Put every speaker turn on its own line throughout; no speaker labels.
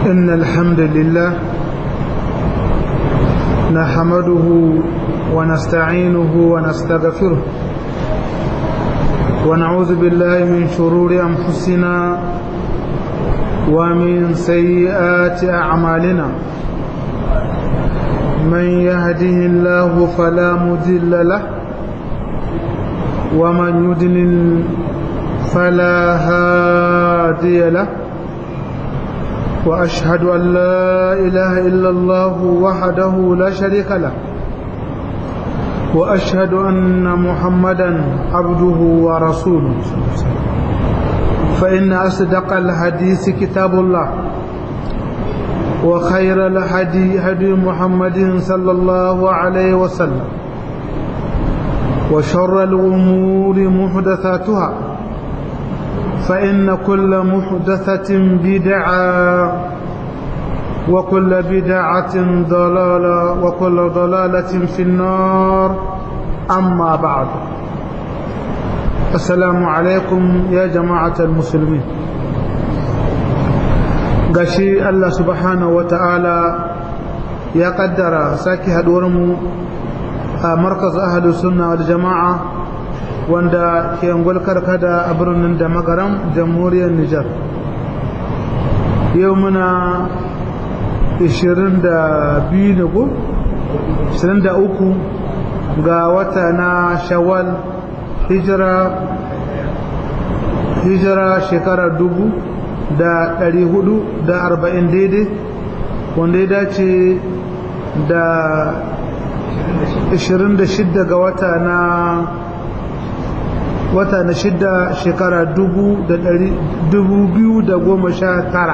إن الحمد لله نحمده ونستعينه ونستغفره ونعوذ بالله من شرور أنفسنا ومن سيئات أعمالنا من يهده الله فلا مضل له ومن يضلل فلا هادي له وأشهد أن لا إله إلا الله وحده لا شريك له وأشهد أن محمدا عبده ورسوله فإن أصدق الحديث كتاب الله وخير الهدي هدي محمد صلى الله عليه وسلم وشر الأمور محدثاتها فإن كل محدثة بدعة وكل بدعة ضلالة وكل ضلالة في النار أما بعد السلام عليكم يا جماعة المسلمين gashi Allah subhanahu wa ta'ala ya kaddara sake haduwarmu a markaz ahalus sunna wal jama'a wanda ke ngulkar kada a birnin da magaram jamhuriyar Nijar yau muna 22 ne ko 23 ga wata na shawwal hijira hijira shekarar dubu da ɗari hudu da arba'in daidai wanda ya dace da 26 ga wata na wata na shida shekara dubu da ɗari dubu biyu da goma sha tara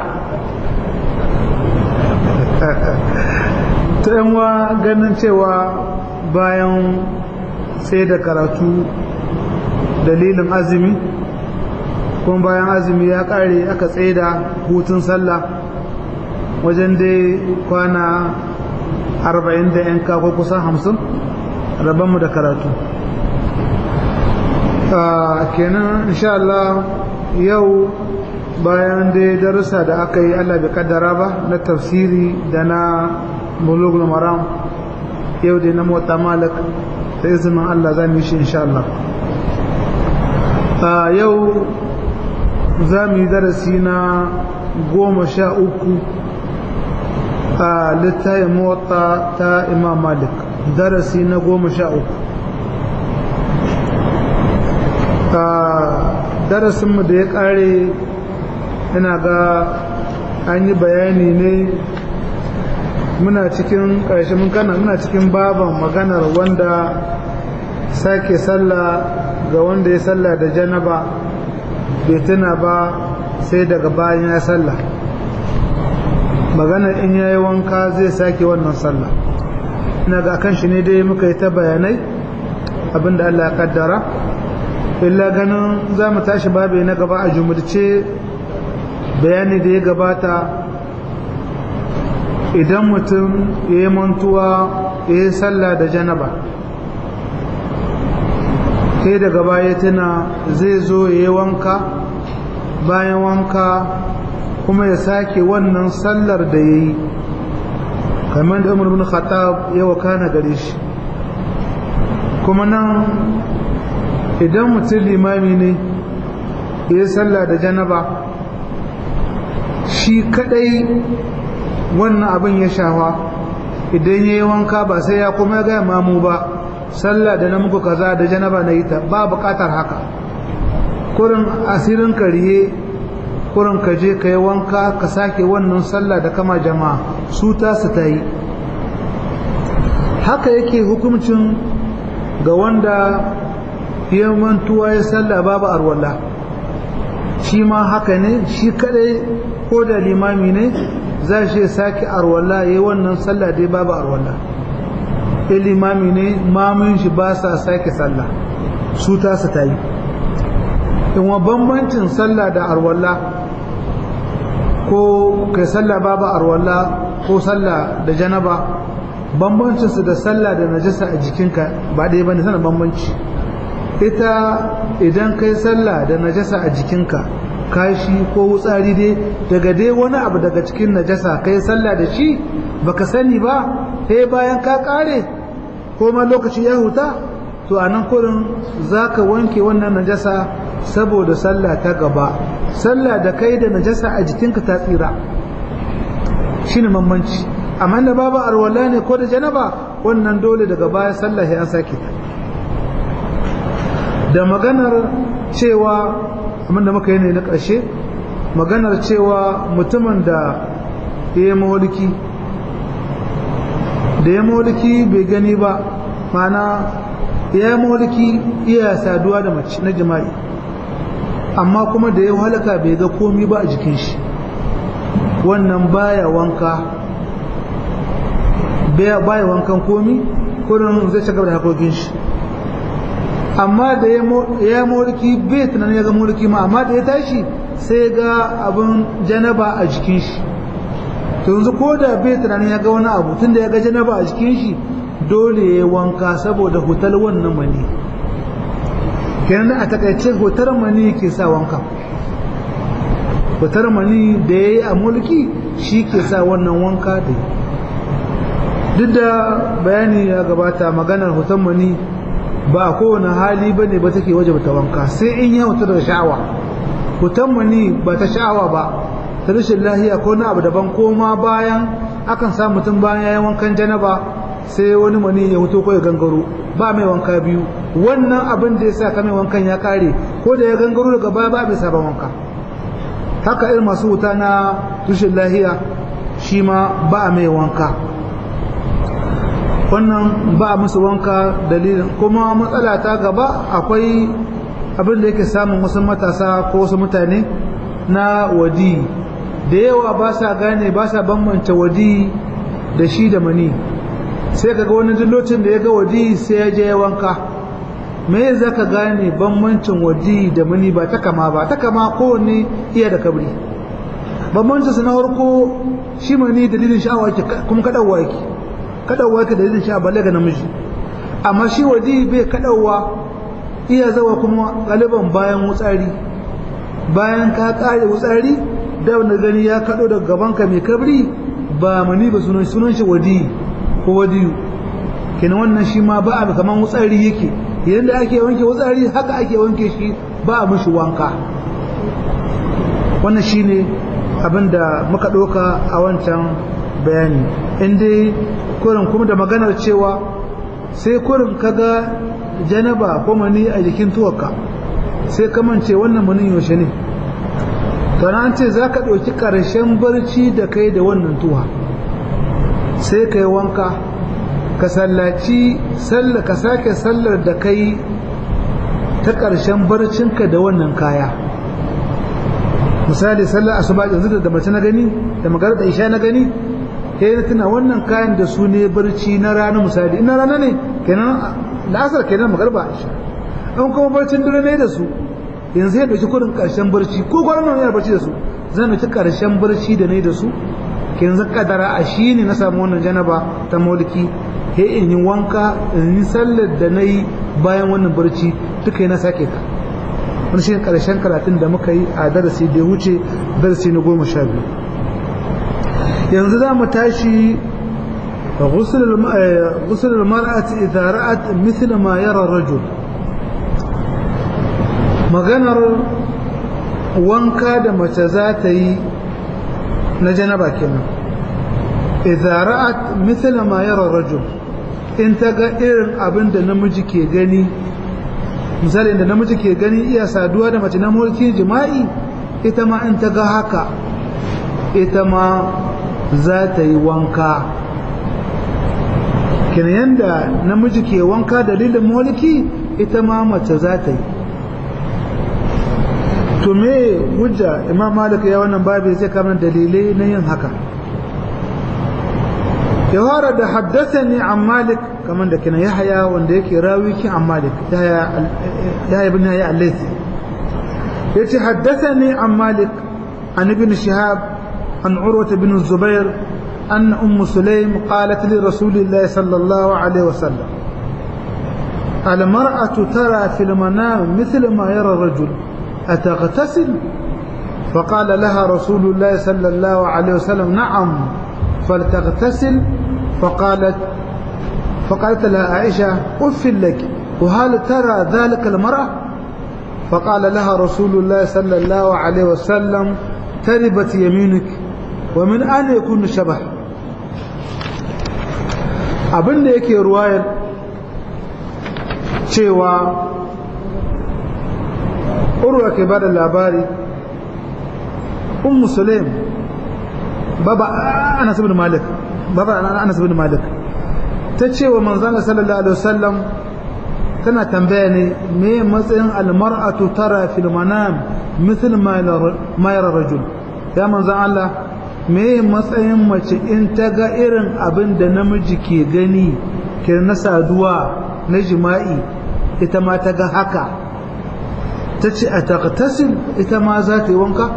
ta yanwa ganin cewa bayan sai da karatu dalilin azumi kuma bayan azumi ya kare aka tsaida hutun sallah wajen dai kwana arba'in da yan ko kusan hamsin rabanmu da karatu kenan insha Allah yau bayan dai darussa da aka yi Allah bai kaddara ba na tafsiri da na bulugul maram yau dai na mota malik da izinin Allah za mu yi shi insha Allah yau za mu yi darasi na goma sha uku a littayin mota ta imam malik darasi na goma sha uku darasinmu da ya kare ina ga an yi bayani ne muna cikin ƙarshe mun kana muna cikin baban maganar wanda sake sallah ga wanda ya sallah da janaba bai tuna ba sai daga bayan ya sallah maganar in yayi wanka zai sake wannan sallah ina ga kan shi ne dai muka yi ta bayanai abinda Allah ya kaddara illa ganin za mu tashi babu na gaba a jumurce bayani da ya gabata idan mutum ya yi mantuwa ya yi sallah da janaba sai daga baya tuna zai zo ya yi wanka bayan wanka kuma ya sake wannan sallar da ya yi kamar da umar bin khattab ya wakana gare shi kuma nan idan mutum limami ne ya yi sallah da janaba shi kadai wannan abin ya shawa idan ya yi wanka ba sai ya kuma ya gaya mamu ba sallah da na muku kaza da janaba na yi ta ba bukatar haka kurin asirin kariye kurin ka je ka yi wanka ka sake wannan sallah da kama jama'a su ta su ta yi haka yake hukuncin ga wanda ya mantuwa ya sallah babu arwala shi ma haka ne shi kadai ko da limami ne za shi sake arwala ya yi wannan sallah dai babu arwala in limami ne mamun shi ba sa sake sallah su ta su ta yi in wa bambancin sallah da arwala ko kai sallah babu arwala ko sallah da janaba bambancin su da sallah da najasa a jikinka ba ɗaya bane sana bambanci ita idan kai sallah da najasa a jikinka kashi ko wutsari dai daga dai wani abu daga cikin najasa kai sallah da shi baka sani ba sai bayan ka kare ko ma lokaci ya huta to a nan kurin za ka wanke wannan najasa saboda sallah ta gaba sallah da kai da najasa a jikinka ta tsira shi ne mammanci amma da babu arwala ne ko da janaba wannan dole daga baya sallah ya sake ta da maganar cewa amma da muka yi ne na ƙarshe maganar cewa mutumin da ya yi mawalki da ya mawalki bai gani ba mana ya yi mawalki iya saduwa da mace na jima'i amma kuma da ya halaka bai ga komi ba a jikin shi wannan baya wanka baya wankan komi kurin zai shiga da hakokin shi amma da ya mulki bai tunanin ya ga mulki ma amma da ya tashi sai ga abin janaba a jikin shi to yanzu ko da bai tunanin ya ga wani abu tun da ya ga janaba a jikin shi dole ya wanka saboda hotel wannan mani kenan a takaice hotar mani ke sa wanka hotar mani da ya yi a mulki shi ke sa wannan wanka da duk da bayani ya gabata maganar hotar mani ba a kowane hali ba ne ba take waje ta wanka sai in ya wuta da sha'awa hutan mani ba ta sha'awa ba ta rashin lahiya ko na abu daban ko ma bayan akan sa mutum bayan ya yi wankan janaba sai wani mani ya wuto ko ya gangaro ba mai wanka biyu wannan abin da ya sa ka mai wankan ya kare ko da ya gangaro daga baya ba mai sabon wanka haka irin masu wuta na rashin lahiya shi ma ba mai wanka wannan ba a musu wanka dalilin kuma matsala ta gaba akwai abin da yake samun wasu matasa ko wasu mutane na wadi da yawa ba sa gane ba sa bambance wadi da shi da mani sai kaga wani dillocin da ya ga wadi sai ya je ya wanka me za ka gane bambancin wadi da mani ba ta kama ba ta kama kowanne iya da kabri bambancin su na farko shi mani dalilin sha'awa kuma kaɗawa yake kadawa ka dalilin sha balle ga namiji amma shi wadi bai kadawa iya zawa kuma galiban bayan wutsari bayan ka kare wutsari da wanda gani ya kado daga gaban ka mai kabri ba mani ba sunan sunan shi wadi ko wadiyu kenan wannan shi ma ba a kaman wutsari yake yanda ake wanke wutsari haka ake wanke shi ba a mishi wanka wannan shine abinda muka ɗauka a wancan bayani in dai kurin kuma da maganar cewa sai kurin kaga janaba ko mani a jikin tuwaka sai kamance wannan manin yaushe ne to an ce za ka ɗauki ƙarshen barci da kai da wannan tuwa sai ka yi wanka ka sallaci sallar ka sake sallar da kai ta ƙarshen barcinka da wannan kaya misali sallar asuba yanzu da mace na gani da magana da isha na gani sai na tuna wannan kayan da su ne barci na rana misali ina rana ne kenan la'asar kenan magarba isha an kuma barcin dare ne da su yanzu ya dauki kudin karshen barci ko kwanan yana barci da su zan dauki karshen barci da ne da su kenan zan kadara a shi ne na samu wannan janaba ta mulki he in yi wanka in yi sallar da na yi bayan wannan barci duka yana sake ka wani shi karshen karatun da muka yi a darasi da ya wuce darasi na goma sha biyu yanzu za mu tashi غسل المرأة إذا رأت مثل ما يرى الرجل maganar wanka da mace za ta yi na janaba kenan idza ra'at mithla ma yara rajul in ta ga irin abin da namiji ke gani misali da namiji ke gani iya saduwa da mace na mulkin jima'i ita ma in ta ga haka ita ma za ta yi wanka kenan yanda namiji ke wanka dalilin mulki ita ma mace za ta yi to me hujja imam malik ya wannan babu zai kama dalilai na yin haka ya fara da haddathani an malik kamar da kina yahya wanda yake rawi ki an malik yahya ibn yahya al-laythi yace haddathani an malik an ibn shihab an urwa ibn zubair أن أم سليم قالت لرسول الله صلى الله عليه وسلم المرأة ترى في المنام مثل ما يرى الرجل أتغتسل فقال لها رسول الله صلى الله عليه وسلم نعم فلتغتسل فقالت فقالت لها عائشة أف لك وهل ترى ذلك المرأة فقال لها رسول الله صلى الله عليه وسلم تربت يمينك ومن أين يكون شبه abin da yake ruwayar cewa urwa ke ba da labari ummu sulaim baba anas ibn malik baba anas ibn malik ta ce wa manzon sallallahu alaihi wasallam tana tambaya ne me matsayin almar'atu tara fil manam mithl ma yara rajul ya manzon Allah me matsayin mace in ta ga irin abin da namiji ke gani ke na saduwa na jima'i ita ma ta ga haka ta ce a taqtasil ita ma za ta yi wanka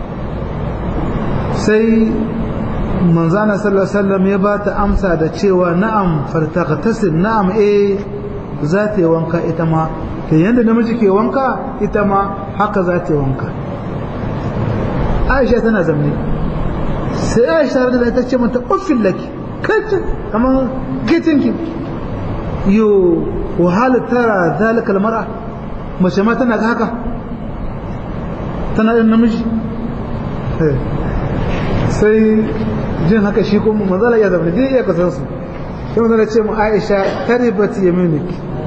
sai manzana sallallahu alaihi wasallam ya ba ta amsa da cewa na'am fartaqtasil na'am eh za ta yi wanka ita ma ta yanda namiji ke wanka ita ma haka za ta yi wanka Aisha tana zamne sai Aisha da ta ce mata uffin laki kace kamar gitinki yo wahala tara zalika almar'a mace ma tana ga haka tana da namiji sai jin haka shi kuma manzala ya zama dai iya kasan su sai manzala ce mu Aisha taribat yaminik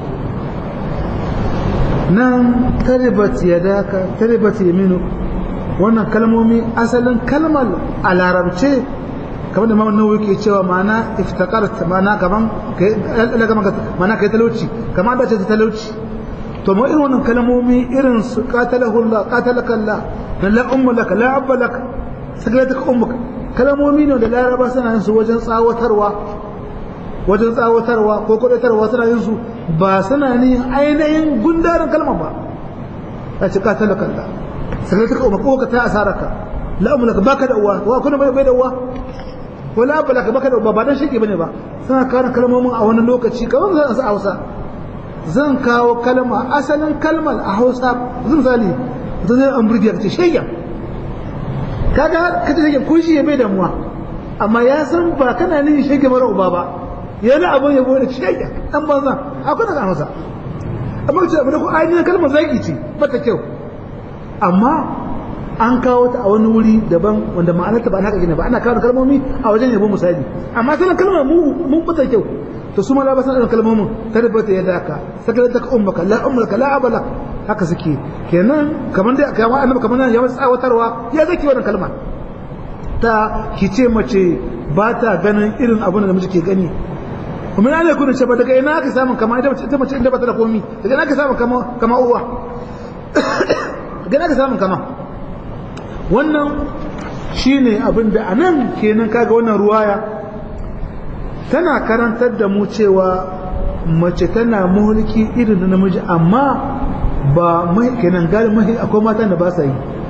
nan taribat yadaka taribat yaminu wannan kalmomi asalin kalmar a larabce kamar da mamman nawawi ke cewa ma'ana iftakarta ma'ana kaman ma'ana kai talauci kamar da ce talauci to ma irin wannan kalmomi irin su qatalahu Allah qatalaka Allah na la umma laka la abba laka sakalataka ummuka kalmomi ne da laraba suna yin su wajen tsawatarwa wajen tsawatarwa ko kudatarwa suna yin su ba suna ne ainihin gundarin kalma ba ya ce qatalaka Allah sakalataka ummuka ko ka ta asaraka la umma laka baka da uwa wa kuna bai da uwa wala abba laka baka da uwa ba dan shi bane ba suna kawo kalmomin a wani lokaci kamar zan sa Hausa zan kawo kalma asalin kalmar a hausa zan misali ta zai an burgiya ka ce shayyan kaga ka ce shayyan kun shi ya bai damuwa amma ya san ba kana nin shayyan mara uba ba yana abin yabo da shayyan an banza akwai daga hausa amma ce abin da ku ainihin kalmar zaki ce bata kyau amma an kawo ta a wani wuri daban wanda ma'anarta ba haka gina ba ana kawo kalmomi a wajen yabo misali amma sanin kalmar mun bata kyau to su ma la basan irin kalmomin tarbata ya daka sakalar da ummaka la ummaka la abala haka suke kenan kamar da kamar annabi kamar nan ya masa tsawatarwa ya zaki wannan kalma ta kice mace ba ta ganin irin abin da miji ke gani kuma ya kuna ce ba daga ina aka samu kama ita mace ita mace inda ba ta da komi daga ina aka samu kama kama uwa daga ina aka samu kama wannan shine abin da anan kenan kaga wannan ruwaya tana karantar da mu cewa mace tana mulki irin da namiji amma ba mai kenan gari mai akwai mata da ba sa yi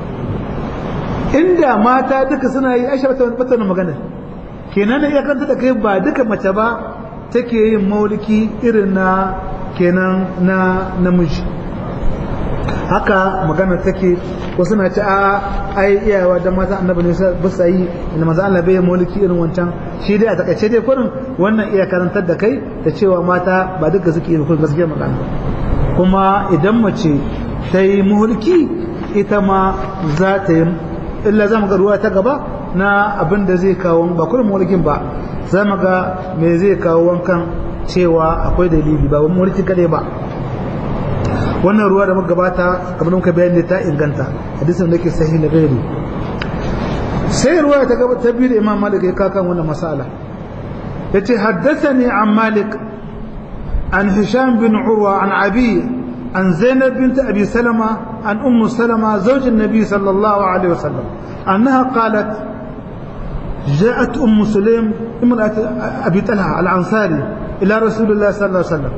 inda mata duka suna yi aisha bata bata magana kenan da iya karanta da kai ba duka mace ba take yin mulki irin na kenan na namiji haka magana take wasu na ci a ai iyawa da maza annabi ne ba sa yi da maza Allah bai mulki irin wancan shi dai a takaice dai kurin wannan iya karantar da kai da cewa mata ba duka suke yi kurin gaskiya magana kuma idan mace ta yi mulki ita ma za ta yi illa za mu ga ruwa ta gaba na abin da zai kawo ba kurin mulkin ba za mu ga me zai kawo wankan cewa akwai dalili ba wani mulki kadai ba wannan ruwa da muka gabata kamar muka bayani ta inganta hadisin da ke sahih na gairu sai ruwa ta gaba ta biyu da imam malik ya kakan wannan masala yace haddathani an malik an hisham bin urwa an abi an zainab bint abi salama an ummu salama zawj an-nabi sallallahu alaihi wasallam annaha qalat جاءت أم سليم امرأة أبي طلحة الأنصاري إلى رسول الله صلى الله عليه وسلم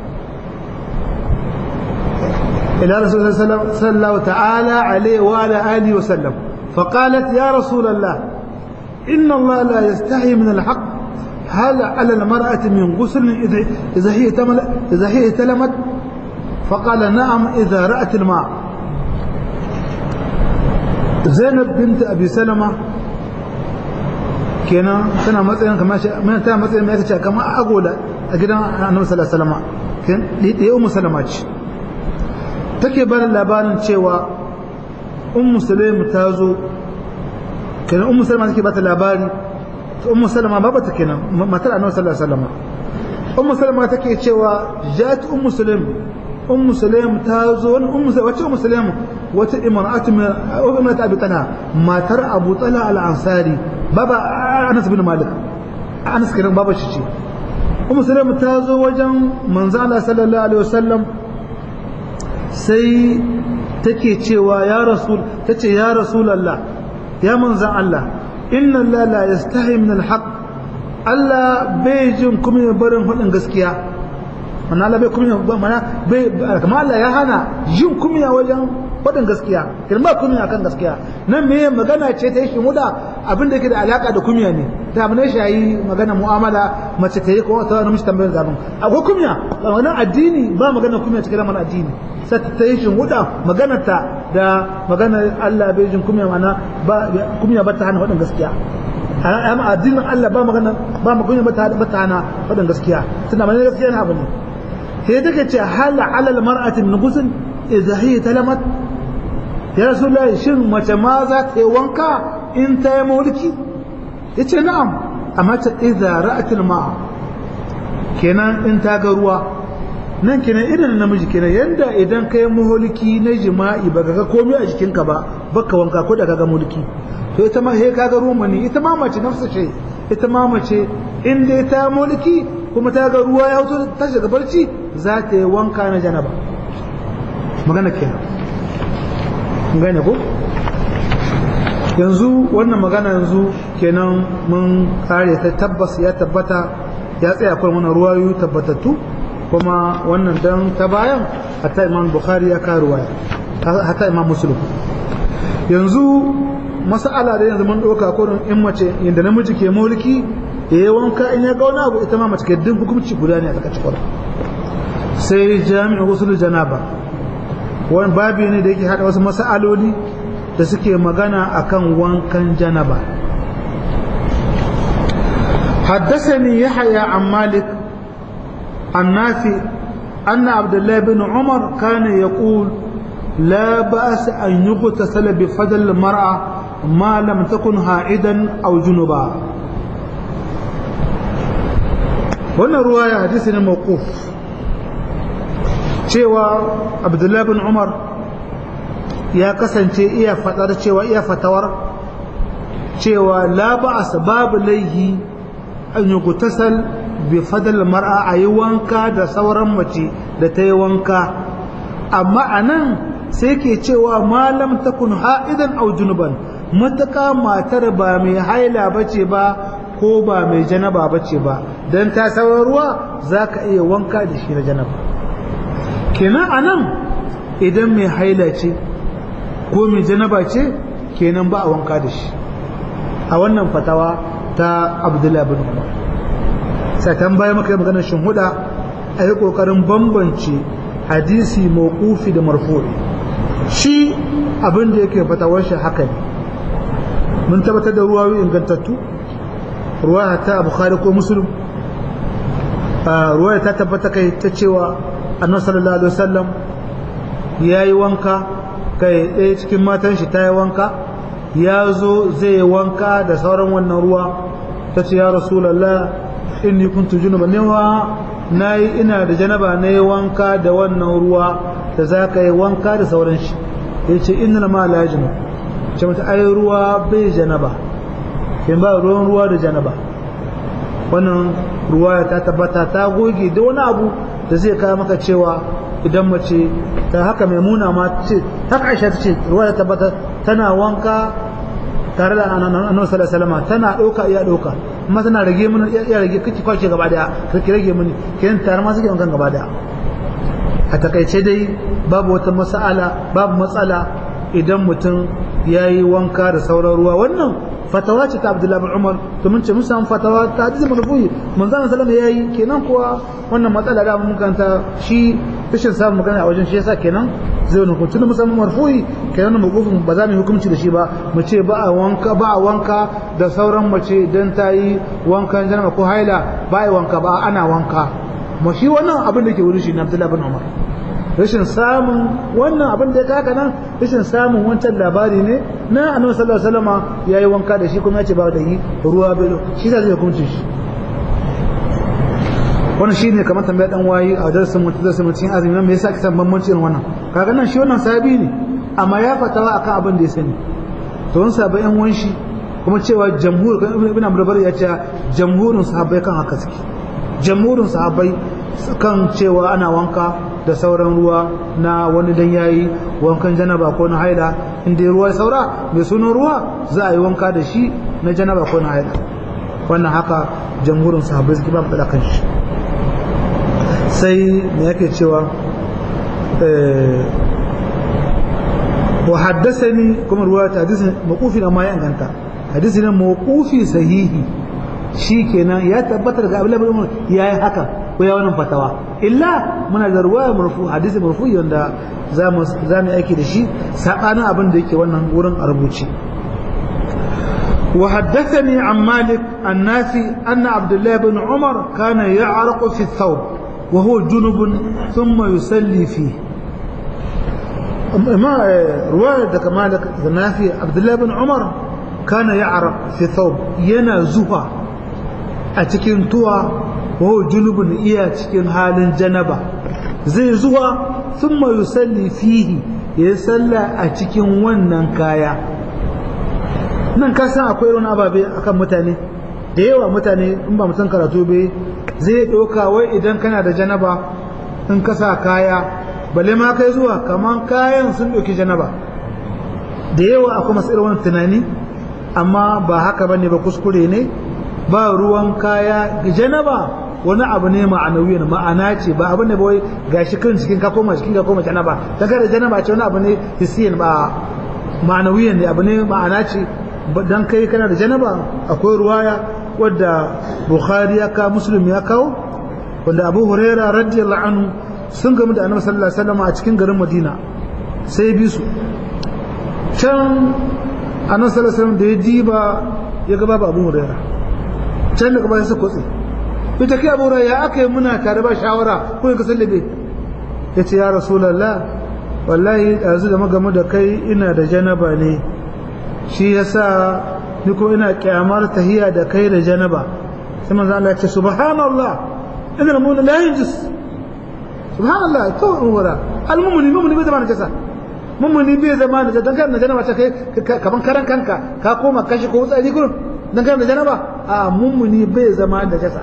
إلى رسول الله صلى الله تعالى عليه وعلى آله وسلم فقالت يا رسول الله إن الله لا يستحي من الحق هل على المرأة من غسل إذا هي إذا هي تلمت فقال نعم إذا رأت الماء zainab binta abi salama kenan tana matsayin kamar shi mai tana matsayin mai kace kamar agola a gidan annabi sallallahu alaihi wasallam ken da ummu salama ce take ba labarin cewa ummu sulaim ta zo kenan ummu salama take ba ta labari ummu salama baba ta kenan matar annabi sallallahu alaihi wasallam ummu salama take cewa jat ummu sulaim ummu sulaim ta zo wani ummu wace ummu sulaim wata imra'atu min ummat abi talha matar abu talha al-ansari baba anas bin malik anas kiran baba shi ce ummu sulaim ta zo wajen manzo Allah sallallahu alaihi wasallam sai take cewa ya rasul tace ya rasulullah ya manzo Allah inna Allah la yastahi min al-haq Allah bai jin kuma ya barin faɗin gaskiya mana Allah bai kunya mana bai kamar Allah ya hana jin kunya wajen faɗin gaskiya kin ba kunya akan gaskiya nan me magana ce ta yi muda abin da yake da alaka da kunya ne ta abin da shayi magana mu'amala mace ta yi ko ta namiji tambayar zaben akwai kunya wannan addini ba magana kunya cikin lamarin addini sai ta yi shin muda magana ta da magana Allah bai jin kunya mana ba kunya ba ta hana faɗin gaskiya amma addinin Allah ba magana ba magana ba ta ba ta hana faɗin gaskiya tunda magana gaskiya na abu ne sai take ce hal ala al mar'ati min ghusl idha hiya talamat ya rasulullahi shin mace ma za ta yi wanka in ta yi mulki yace na'am amma ta idza ra'at al ma'a kenan in ta ga ruwa nan kenan irin namiji kenan yanda idan kai mulki na jima'i baka ga komai a jikinka ba baka wanka ko da kaga mulki to ita ma sai kaga ruwa ne ita ma mace nafsa ce ita ma mace in dai ta mulki kuma ta ga ruwa ya wuto ta shiga barci za ta yi wanka na janaba magana kenan gane ko yanzu wannan magana yanzu kenan mun kare ta tabbas ya tabbata ya tsaya akwai mana ruwayoyi tabbatattu kuma wannan dan ta bayan hatta imam bukhari ya kawo ruwaya hatta imam muslim yanzu mas'ala da yanzu mun ɗauka kurin in mace inda namiji ke mulki ya yi wanka in ya gauna abu ita ma mace ke din hukunci guda ne a tsakacin kwarar sai jami'in wasu janaba wani babi ne da yake haɗa wasu mas'aloli da suke magana akan wankan janaba حدثني يحيى عن مالك النافي أن عبد الله بن عمر كان يقول لا بأس أن يغتسل بفضل المرأة ما لم تكن هائدا أو جنبا wannan ruwaya hadisi ne mawquf cewa abdullahi bin umar ya kasance iya fadar cewa iya fatawar cewa la ba'as babu laihi an yi gutasal bi fadal mar'a a yi wanka da sauran mace da ta yi wanka amma a nan sai ke cewa malam takun ha'idan au junuban mataka matar ba mai haila bace ba ko ba mai janaba bace ba dan ta sauran ruwa zaka iya wanka da shi na janaba kenan anan idan mai haila ce ko mai janaba ce kenan ba a wanka da shi a wannan fatawa ta abdullahi bin umar sai tambaya maka maganar shinhuda a yi kokarin bambance hadisi mawqufi da marfu'i shi abin da yake fatawar shi haka ne mun tabbatar da ruwayoyi ingantattu ruwaya ta bukhari ko muslim ruwaya ta tabbata kai ta cewa annabi sallallahu alaihi wasallam yayi wanka kai ɗaya cikin matan shi ta yi wanka ya zo zai yi wanka da sauran wannan ruwa ta ce ya rasulallah inni kuntu junuba ne wa nayi ina da janaba na yi wanka da wannan ruwa da za ka yi wanka da sauran shi ya ce inna ma la junub ce mata ai ruwa bai janaba kin ba ruwan ruwa da janaba wannan ruwa ta tabbata ta goge da wani abu da zai kawo maka cewa idan mace ta haka mai muna ma ce haka aisha ta ce ruwa ta tabbata tana wanka tare da annabi sallallahu alaihi wasallam tana dauka iya dauka amma tana rage mun iya rage kike kwace gaba daya kike rage mun kin tare ma suke wankan gaba daya a takaice dai babu wata mas'ala babu matsala idan mutum ya yi wanka da sauran ruwa wannan fatawa ce ta abdullahi bin umar to mun ce mun samu fatawa ta hadisi marfu'i manzon sallallahu ya yi kenan kuwa wannan matsala da mun kanta shi rashin samun magana a wajen shi yasa kenan zai wani hukunci mun samu marfu'i kenan mu gufin ba za mu yi hukunci da shi ba mu ce ba a wanka ba a wanka da sauran mace dan ta yi wankan janaba ko haila ba a wanka ba ana wanka mu shi wannan abin da ke wurin shi na abdullahi bin umar rashin samun wannan abin da ya kaka nan rashin samun wancan labari ne na annabi sallallahu alaihi wasallam yayi wanka da shi kuma ya ce ba da yi ruwa bai shi zai hukunci shi wannan shine kamar tambayar dan wayi a darasin mutum darasin mutum azumi nan me yasa kisan bambanci irin wannan kaga nan shi wannan sahabi ne amma ya fatawa akan abin da ya sani to wani sahabbai yan wanshi kuma cewa jamhur ibn Abdul ya ce jamhurin sahabbai kan haka suke jamhurin sahabbai kan cewa ana wanka da sauran ruwa na wani dan yayi wankan janaba ko na haila inda ruwa ya saura mai sunan ruwa za a yi wanka da shi na janaba ko na haila wannan haka jamhurin sahabbai suke ba matsala kan shi sai me yake cewa wa haddasani kuma ruwa ta hadisin maqufi amma ya inganta hadisi ne maqufi sahihi shikenan ya tabbatar ga Abdullah ibn Umar yayi haka ko ya wannan fatawa illa muna da ruwaya marfu hadisi marfu yanda zamu zamu aiki da shi sabanin abin da yake wannan wurin a rubuce وحدثني عن مالك النافي أن عبد الله بن عمر كان يعرق في الثوب وهو جنب ثم يصلي فيه ما رواية مالك النافي عبد الله بن عمر كان يعرق في الثوب ينا زفا أتكين توا وهو جنب إيا أتكين حال جنبا زي زوا ثم يصلي فيه يصلى أتكين ونن كايا nan ka san akwai wani ababe akan mutane da yawa mutane in ba mutum karatu bai zai ɗauka wai idan kana da janaba in ka sa kaya balle ma kai zuwa kaman kayan sun ɗauki janaba da yawa akwai masu irin wani tunani amma ba haka ba ne ba kuskure ne ba ruwan kaya janaba wani abu ne ma'anawiyan ma'ana ce ba abu ne ba wai gashi kan cikin ka koma cikin ka koma janaba daga da janaba ce wani abu ne hissiyan ba ma'anawiyan ne abu ne ma'ana ce dan kai kana da janaba akwai ruwaya wadda bukhari ya kawo muslim ya kawo wanda abu huraira radiyallahu anhu sun gamu da annabi sallallahu alaihi wasallam a cikin garin madina sai bi su can annabi sallallahu alaihi wasallam da ya diba ya ga babu abu huraira can daga bayan sa kotse ita kai abu huraira ya aka yi muna tare ba shawara ko ka sallabe ya ce ya rasulullah wallahi yanzu da magamu da kai ina da janaba ne shi yasa ni ko ina kyamar tahiya da kai da janaba sai manzo Allah ya ce subhanallah inna mu'min la yanjus subhanallah to wala almu'min mu'min bai zama najasa mu'min bai zama najasa dan kan janaba ta kai kaman karan kanka ka koma kashi ko tsari gurin dan kan janaba a mu'min bai zama najasa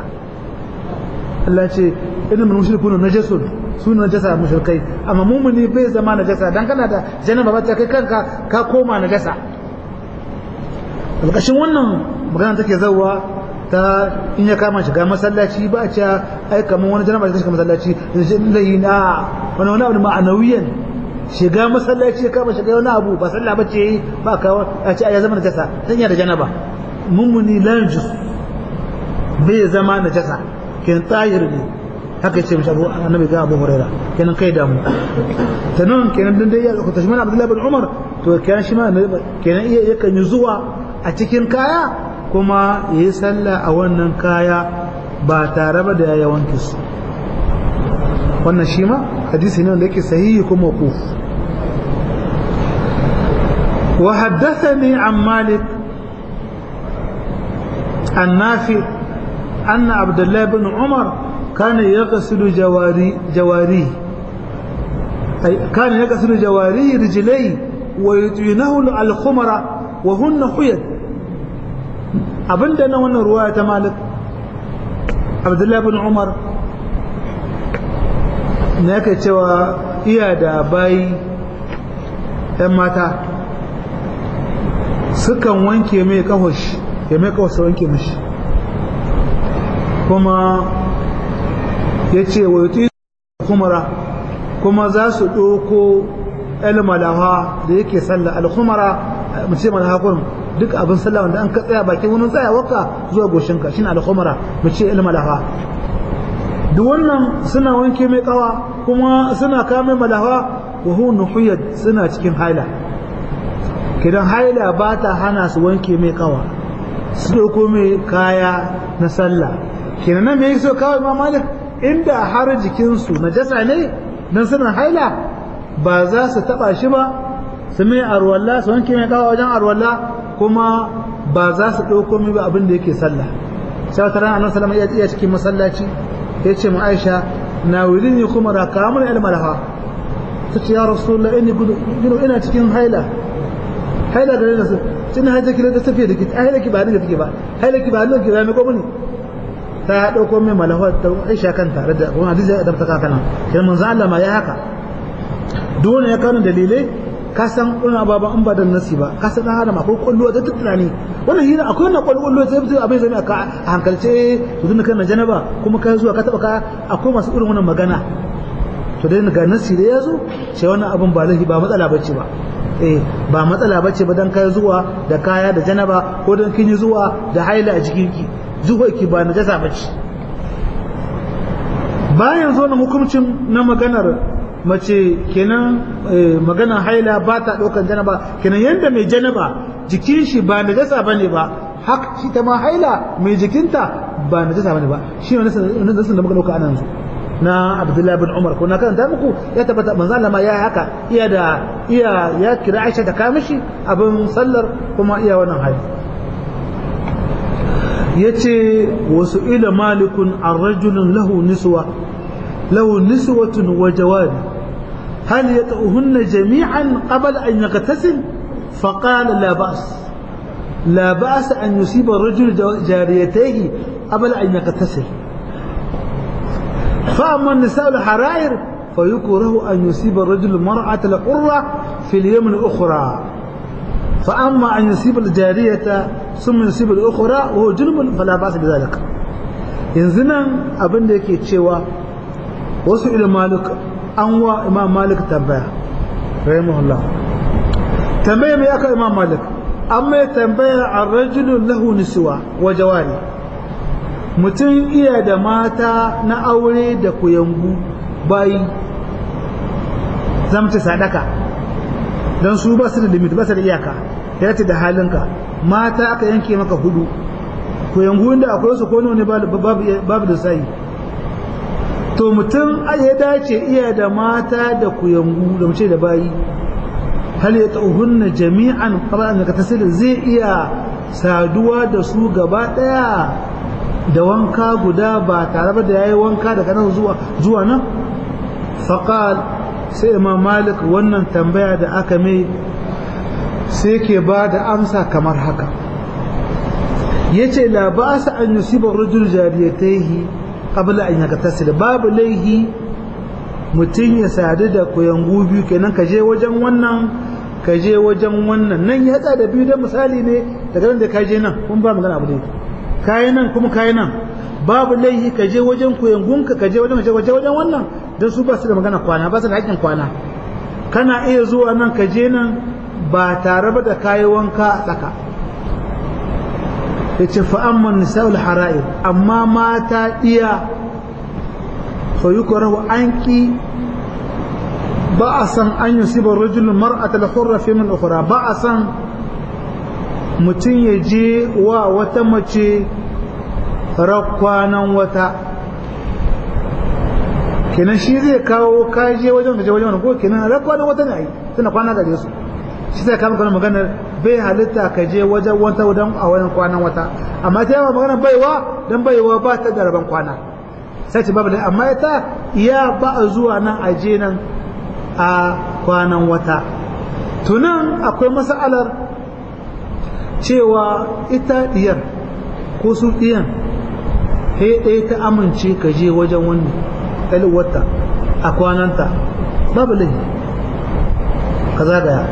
Allah ce inna mushrikuna najasun suna najasa mushrikai amma mu'min bai zama najasa dan kana da janaba ba ta kai kanka ka koma najasa ƙarƙashin wannan magana take zauwa ta in ya kama shiga masallaci ba a cewa ai kamar wani janaba da shiga masallaci zai na wani wani abu ma'anawiyan shiga masallaci ya kama shiga wani abu ba sallah bace yi ba ka a ce ya zama najasa dan ya da janaba mummuni lanjus bai zama najasa ken tahir ne haka yace mishi Abu Annabi ga Abu Hurairah kenan kai damu tanan kenan dan dai ya ku tashman Abdullah bin Umar to kenan shi ma kenan iya yakan yi zuwa a cikin kaya kuma ya yi sallah a wannan kaya ba tare ba da ya wanke su wannan shi ma hadisi ne wanda yake sahihi kuma kuf wa haddathani an malik an nafi أن عبد الله بن عمر كان يغسل جواري جواريه أي كان يغسل جواري رجليه ويطينه الخمر وهن حيض abinda na wannan ruwaya ta malik abdullahi bin umar na yake cewa iya da bayi ‘yan mata sukan wanke mai kawash ya mai kawash wanke mashi kuma ya ce wa yuti kumara kuma za su ɗoko el malaha da yake sallah al-khumara mu ce malaha kurum duk abin sallah wanda an ka tsaya bakin wani tsayawarka zuwa goshinka shine al-khumara mu ce el malaha duk wannan suna wanke mai kawa kuma suna kame malaha wa hu nuhuyad suna cikin haila kidan haila ba ta hana su wanke mai kawa su dauko mai kaya na sallah kenan nan me yake so kawai ma malik inda har jikinsu najasa ne dan suna haila ba za su taba shi ba su mai arwalla su wanke mai kawa wajen arwalla kuma ba za su dauko mai ba abin da yake sallah sai wata rana annabi sallallahu alaihi wasallam ya cikin masallaci ya ce mu aisha na wurin ne kuma raka mun almalaha ta ce ya rasulullah inni gudu ina cikin haila haila da rana su cin haila ki da tafiya da ki haila ki ba ni da take ba haila ki ba ni da ki zame ko muni ta dauko mai malaha ta aisha kan tare da wani hadisi da ta kaka nan kin manzo Allah ma ya haka dole ya kana dalilai ka san kuna baba in ba da nasi ba ka san dan adam akwai kullu da tunani wannan hira akwai wannan kullu sai fito abin zai aka a hankalce to tunda kana janaba kuma kai zuwa ka taba ka akwai masu irin wannan magana to dai ga nasi da yazo sai wannan abin ba lahi ba matsala bace ba eh ba matsala bace ba dan kai zuwa da kaya da janaba ko dan kin yi zuwa da haila a jikin ki zuwa ki ba najasa bace bayan zo na hukuncin na maganar mace kenan magana haila ba ta ɗaukan janaba kenan yadda mai janaba jikin shi ba najasa ba ne ba haka shi ta ma haila mai jikinta ba najasa ba ne ba shi ne nasin da muka ɗauka anan zu na abdullahi bin umar ko na karanta muku ya tabbata manzo Allah ma ya haka iya da iya ya kira Aisha da kamishi abin sallar kuma iya wannan hali yace wasu ila malikun ar-rajulun lahu niswa lahu niswatun wa jawari هل يطؤهن جميعا قبل أن يغتسل فقال لا بأس لا بأس أن يصيب الرجل جاريتيه قبل أن يغتسل فأما النساء الحرائر فيكره أن يصيب الرجل المرأة الحرة في اليوم الأخرى فأما أن يصيب الجارية ثم يصيب الأخرى وهو جنب فلا بأس بذلك ينزنا أبن ديكي تشيوا وسئل مالك an wa imam malik tambaya rahimahullah tambaya mai aka imam malik an mai tambaya a rajulun lahu niswa wa jawari mutum iya da mata na aure da kuyangu bayi zamta sadaka don su ba su da limit ba su da iyaka ya ce da halinka mata aka yanke maka hudu kuyangu inda akwai su ko ne babu da sayi to mutum ya dace iya da mata da kuyangu da mace da bayi hal ya tauhunna jami'an qabla an yaktasil zai iya saduwa da su gaba daya da wanka guda ba tare da yayi wanka daga nan zuwa zuwa nan faqal sai imam malik wannan tambaya da aka mai sai ke ba da amsa kamar haka yace la ba'sa an yusiba rajul jariyatayhi qabla an yaktasil babu laihi mutum ya sadu da kuyangu biyu kenan ka je wajen wannan ka je wajen wannan nan ya da biyu da misali ne daga nan da ka je nan kun ba magana abu ne kayi nan kuma kayi nan babu laihi ka je wajen kuyangunka ka je wajen waje wajen wannan don su ba su da magana kwana ba su da haƙƙin kwana kana iya zuwa nan ka je nan ba tare ba da kayi wanka a tsaka ya ce fa'amman nisa'ul hara'ir amma mata iya fa yi an ki ba a san an yi sibar rajulun mar'atal hurra fi min ukhra ba a san mutum ya je wa wata mace rakwanan wata kenan shi zai kawo kaje wajen gaje wajen ko kenan rakwanan wata ne ai tana kwana gare su shi zai kama kana maganar bai halitta ka je wajen wata wajen a wajen kwanan wata amma ta yawa maganar baiwa dan baiwa ba ta da rabon kwana sai ce babu amma ita iya ba a zuwa nan a je nan a kwanan wata tunan akwai mas'alar cewa ita diyar ko su diyan he ɗaya ta amince ka je wajen wannan wata a kwananta babu laifi ka zagaya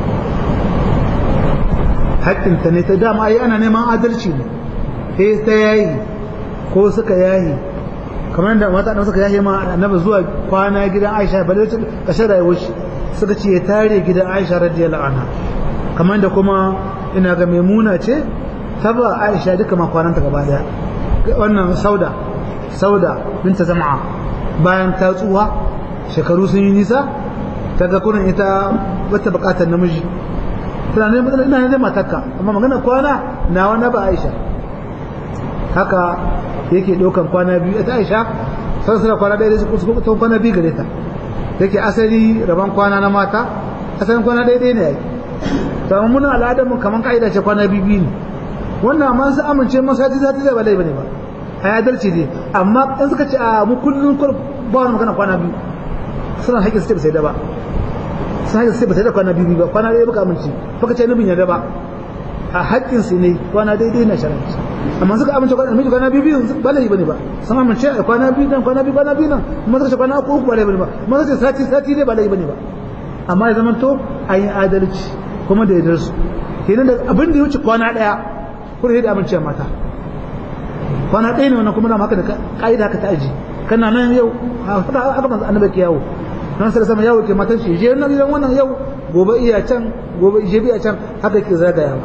haƙƙinta ne ta dama ai ana neman adalci ne he ta yayi ko suka yayi kamar da mata suka yayi ma annabi zuwa kwana gidan Aisha ba da kashe rayuwar shi suka ce ya tare gidan Aisha radiyallahu anha kamar da kuma ina ga Maimuna ce ta ba Aisha duka makwananta gaba daya wannan Sauda Sauda binta Zam'a bayan ta tsuwa shekaru sun yi nisa ta ga kunan ita wata bukatar namiji tana ne ina ne matarka amma magana kwana na wani ba Aisha haka yake ɗaukan kwana biyu ta Aisha sai suna kwana ɗaya da su kuma kwana biyu gare ta yake asali rabon kwana na mata asalin kwana ɗaya ɗaya ne yayi to amma muna al'adar mu kaman kaida ce kwana biyu biyu ne wannan amma su amince masaji za ta zai ba laifi ne ba a adalci ne amma in suka ce a mu kullum ba wani magana kwana biyu suna haƙƙin su ce ba sai da ba sun haƙƙin su ce ba sai da kwana biyu ba kwana ɗaya baka amince baka ce nubin yarda ba a haƙƙin su ne kwana daidai na sharanci amma suka amince kwana miji kwana biyu biyu ba laifi bane ba sun amince a kwana biyu nan kwana biyu kwana biyu nan kuma suka ce kwana uku uku ba laifi bane ba kuma suka ce sati sati ne ba laifi bane ba amma ya zama to an yi adalci kuma da yardar su kenan da abin da ya wuce kwana ɗaya kuma da amince mata kwana ɗaya ne wannan kuma da haka da ka'ida ka ta aji kana nan yau haka manzo annabi ke yawo nan sai sama yawo ke matan shi je nan gidan wannan yau gobe iya can gobe je biya can haka ke zagayawa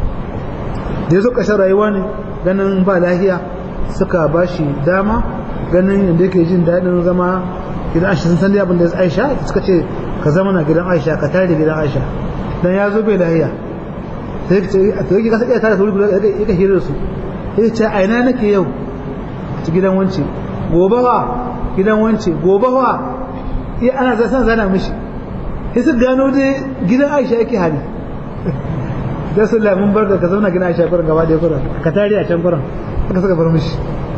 da yazo kashin rayuwa ne ganin ba lahiya suka bashi dama ganin yadda yake jin daɗin zama gidan Aisha sun san dai abin da Aisha suka ce ka zama na gidan Aisha ka tare da gidan Aisha dan ya zo bai lahiya sai ka ce a to yake kasa iya tare da wuri guda yake hira su sai ce a ina nake yau ci gidan wance gobe wa gidan wance gobe wa iya ana za san zana mishi sai su gano dai gidan Aisha yake hali da su lamun barka ka zauna gidan Aisha kurin gaba da kurin ka tare a can kurin haka suka bar mishi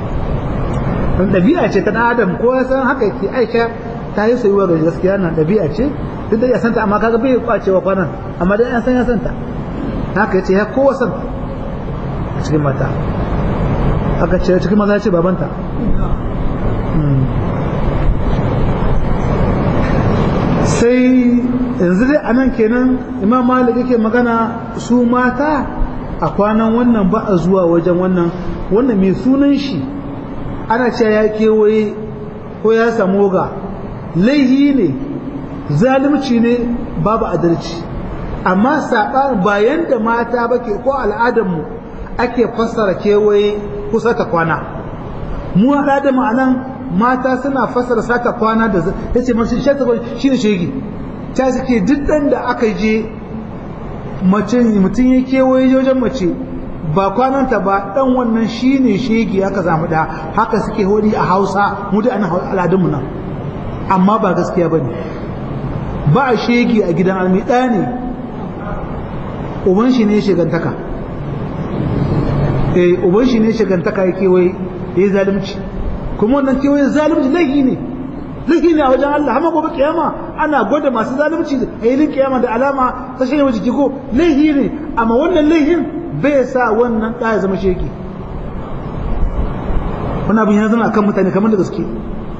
don ɗabi'a ce ta ɗan adam ko ya san haka yake Aisha ta yi sayuwa ga gaskiya nan ɗabi'a ce duk da ya santa amma kaga bai kwacewa kwanan amma dai an san ya santa haka yace ya kowa san a cikin mata aka ce cikin maza ce babanta sai yanzu dai a nan kenan imam malik yake magana su mata a kwanan wannan ba a zuwa wajen wannan wannan mai sunan shi ana cewa ya kewaye ko ya samu ga laihi ne zalunci ne babu adalci amma saɓa bayan da mata ba ke ko al'adarmu ake fassara kewaye kusa ta kwana mu al'adar mu anan mata suna fassara sata kwana da ya ce masu shi shi ne shegi ta suke duk ɗan da aka je mace mutum ya kewaye wajen mace ba kwananta ba ɗan wannan shi ne shegi aka zamu da haka suke hori a hausa mu da ana al'adunmu nan amma ba gaskiya ba ne ba a shegi a gidan almi ɗaya ne uban shi ne shegantaka eh uban shi ne shegantaka ya kewaye ya yi zalunci kuma wannan kewaye zalunci laifi ne laifi ne a wajen Allah amma gobe kiyama ana gwada masu zalunci a yilin kiyama da alama ta shanye jiki ko laifi ne amma wannan laifin bai sa wannan ɗa ya zama sheki wani abin ya zama akan mutane kamar da gaske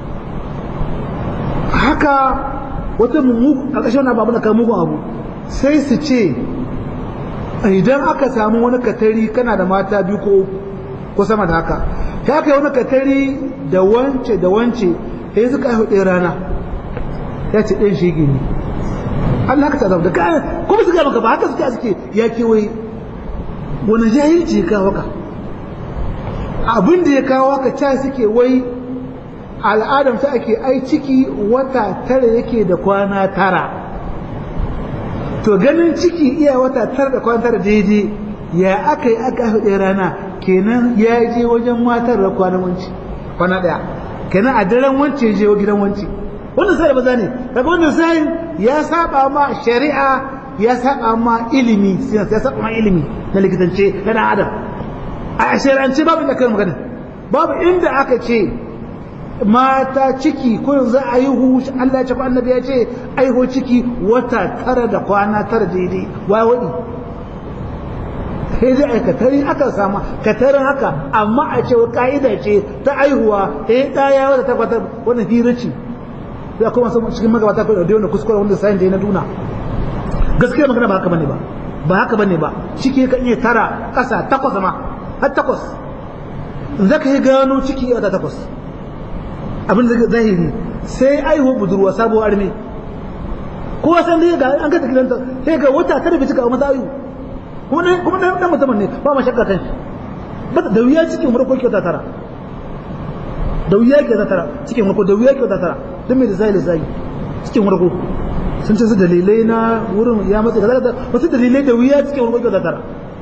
haka wata mummu a ƙarshen wani abu na kan mugun abu sai su ce idan aka samu wani katari kana da mata biyu ko ko sama da haka ya kai wani katari da wance da wance ya suka haihu ɗaya rana ya ce ɗayan shege ne Allah ka tsada da kayan kuma su gaba ba haka suke suke ya kewaye wani jahilci ya kawo ka abin da ya kawo ka ca suke wai al'adam ta ake ai ciki wata tara yake da kwana tara to ganin ciki iya wata tara da kwana tara daidai ya aka yi aka haihu ɗaya rana kenan ya je wajen matar da kwanan wanci kwana ɗaya kenan a daren wance je gidan wance wannan sai da baza ne daga wannan sai ya saba ma shari'a ya saba ma ilimi ya saba ma ilimi na likitance na dan adam a shari'ance babu inda kai magana babu inda aka ce mata ciki ko yanzu a yi hu Allah ya ce ko annabi ya ce aiho ciki wata tara da kwana tara daidai wai wadi sai dai ai katari aka sama katarin haka amma a ce ka'ida ce ta aihuwa eh ɗaya wata tabbatar wannan hira ce ya kuma san cikin magabata ko da wannan kuskure wanda sai da na duna gaskiya magana ba haka bane ba ba haka bane ba ciki kan iya tara ƙasa takwas ma har takwas in zaka yi gano ciki a takwas abin da zahiri sai aihuwa budurwa sabuwar arme kowa san dai ga an ka ta gidanta sai ga wata kada bai cika a mata ayu kuma dan kuma dan dan mutumin ne ba ma shakka kan shi ba da wuya cikin farko kyauta tara da wuya kyauta tara cikin farko da wuya kyauta tara dan me da zai zai cikin farko sun ce su dalilai na wurin ya matsa kaza wasu dalilai da wuya cikin farko kyauta tara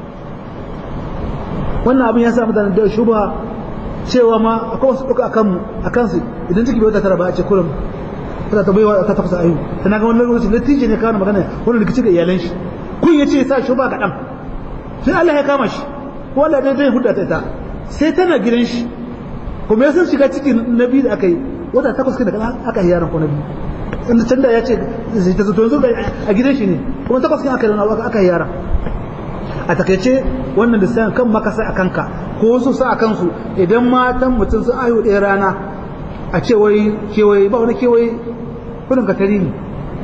wannan abin ya sa mutane da shuba cewa ma akwai wasu ɗauka akan mu akan su idan ciki bai wata tara ba a ce kullum tana ta baiwa ta tafasa ayu tana ga wannan lokacin latije ne kawo magana wannan rikici ga iyalan shi kun yace sa shuba ga dan sai Allah ya kama shi ko Allah dai zai hudda ta ita sai tana gidan shi kuma ya san shiga cikin nabi da aka yi wata takwas kai da aka yi yaron ko nabi inda can da ya ce zai ta zato yanzu a gidan shi ne kuma takwas kai aka yi aka yi yaron a takaice wannan da sayan kan makasa a kanka ko wasu sa a kansu idan matan mutum sun ayo ɗaya rana a ce wai kewaye ba wani kewaye kudin katari ne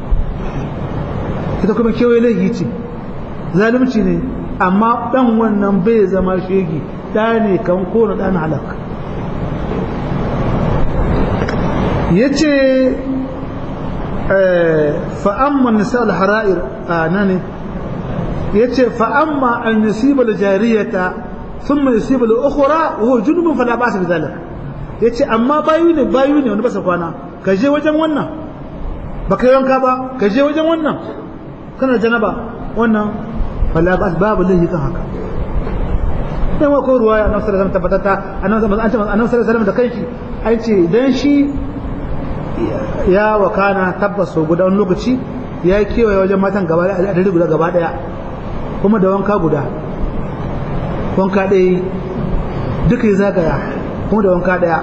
ita kuma kewaye laifi ce zalunci ne amma dan wannan bai zama shegi da ne kan kona dan halak yace fa amma nisa al-hara'ir anani yace fa amma an yusiba al-jariyata thumma yusiba al-ukhra wa huwa junubun fala ba'sa bi dhalik yace amma bayu ne bayu ne wani basa kwana ka je wajen wannan baka yanka ba ka je wajen wannan kana janaba wannan fala ba'as babu lahi kan haka dan wa ko ruwaya annabi sallallahu alaihi wasallam tabbatata annabi sallallahu alaihi wasallam da kanshi ai ce dan shi ya wakana tabbas guda wani lokaci ya kewaye wajen matan gaba da adadi guda gaba daya kuma da wanka guda wanka ɗaya duka ya zagaya kuma da wanka ɗaya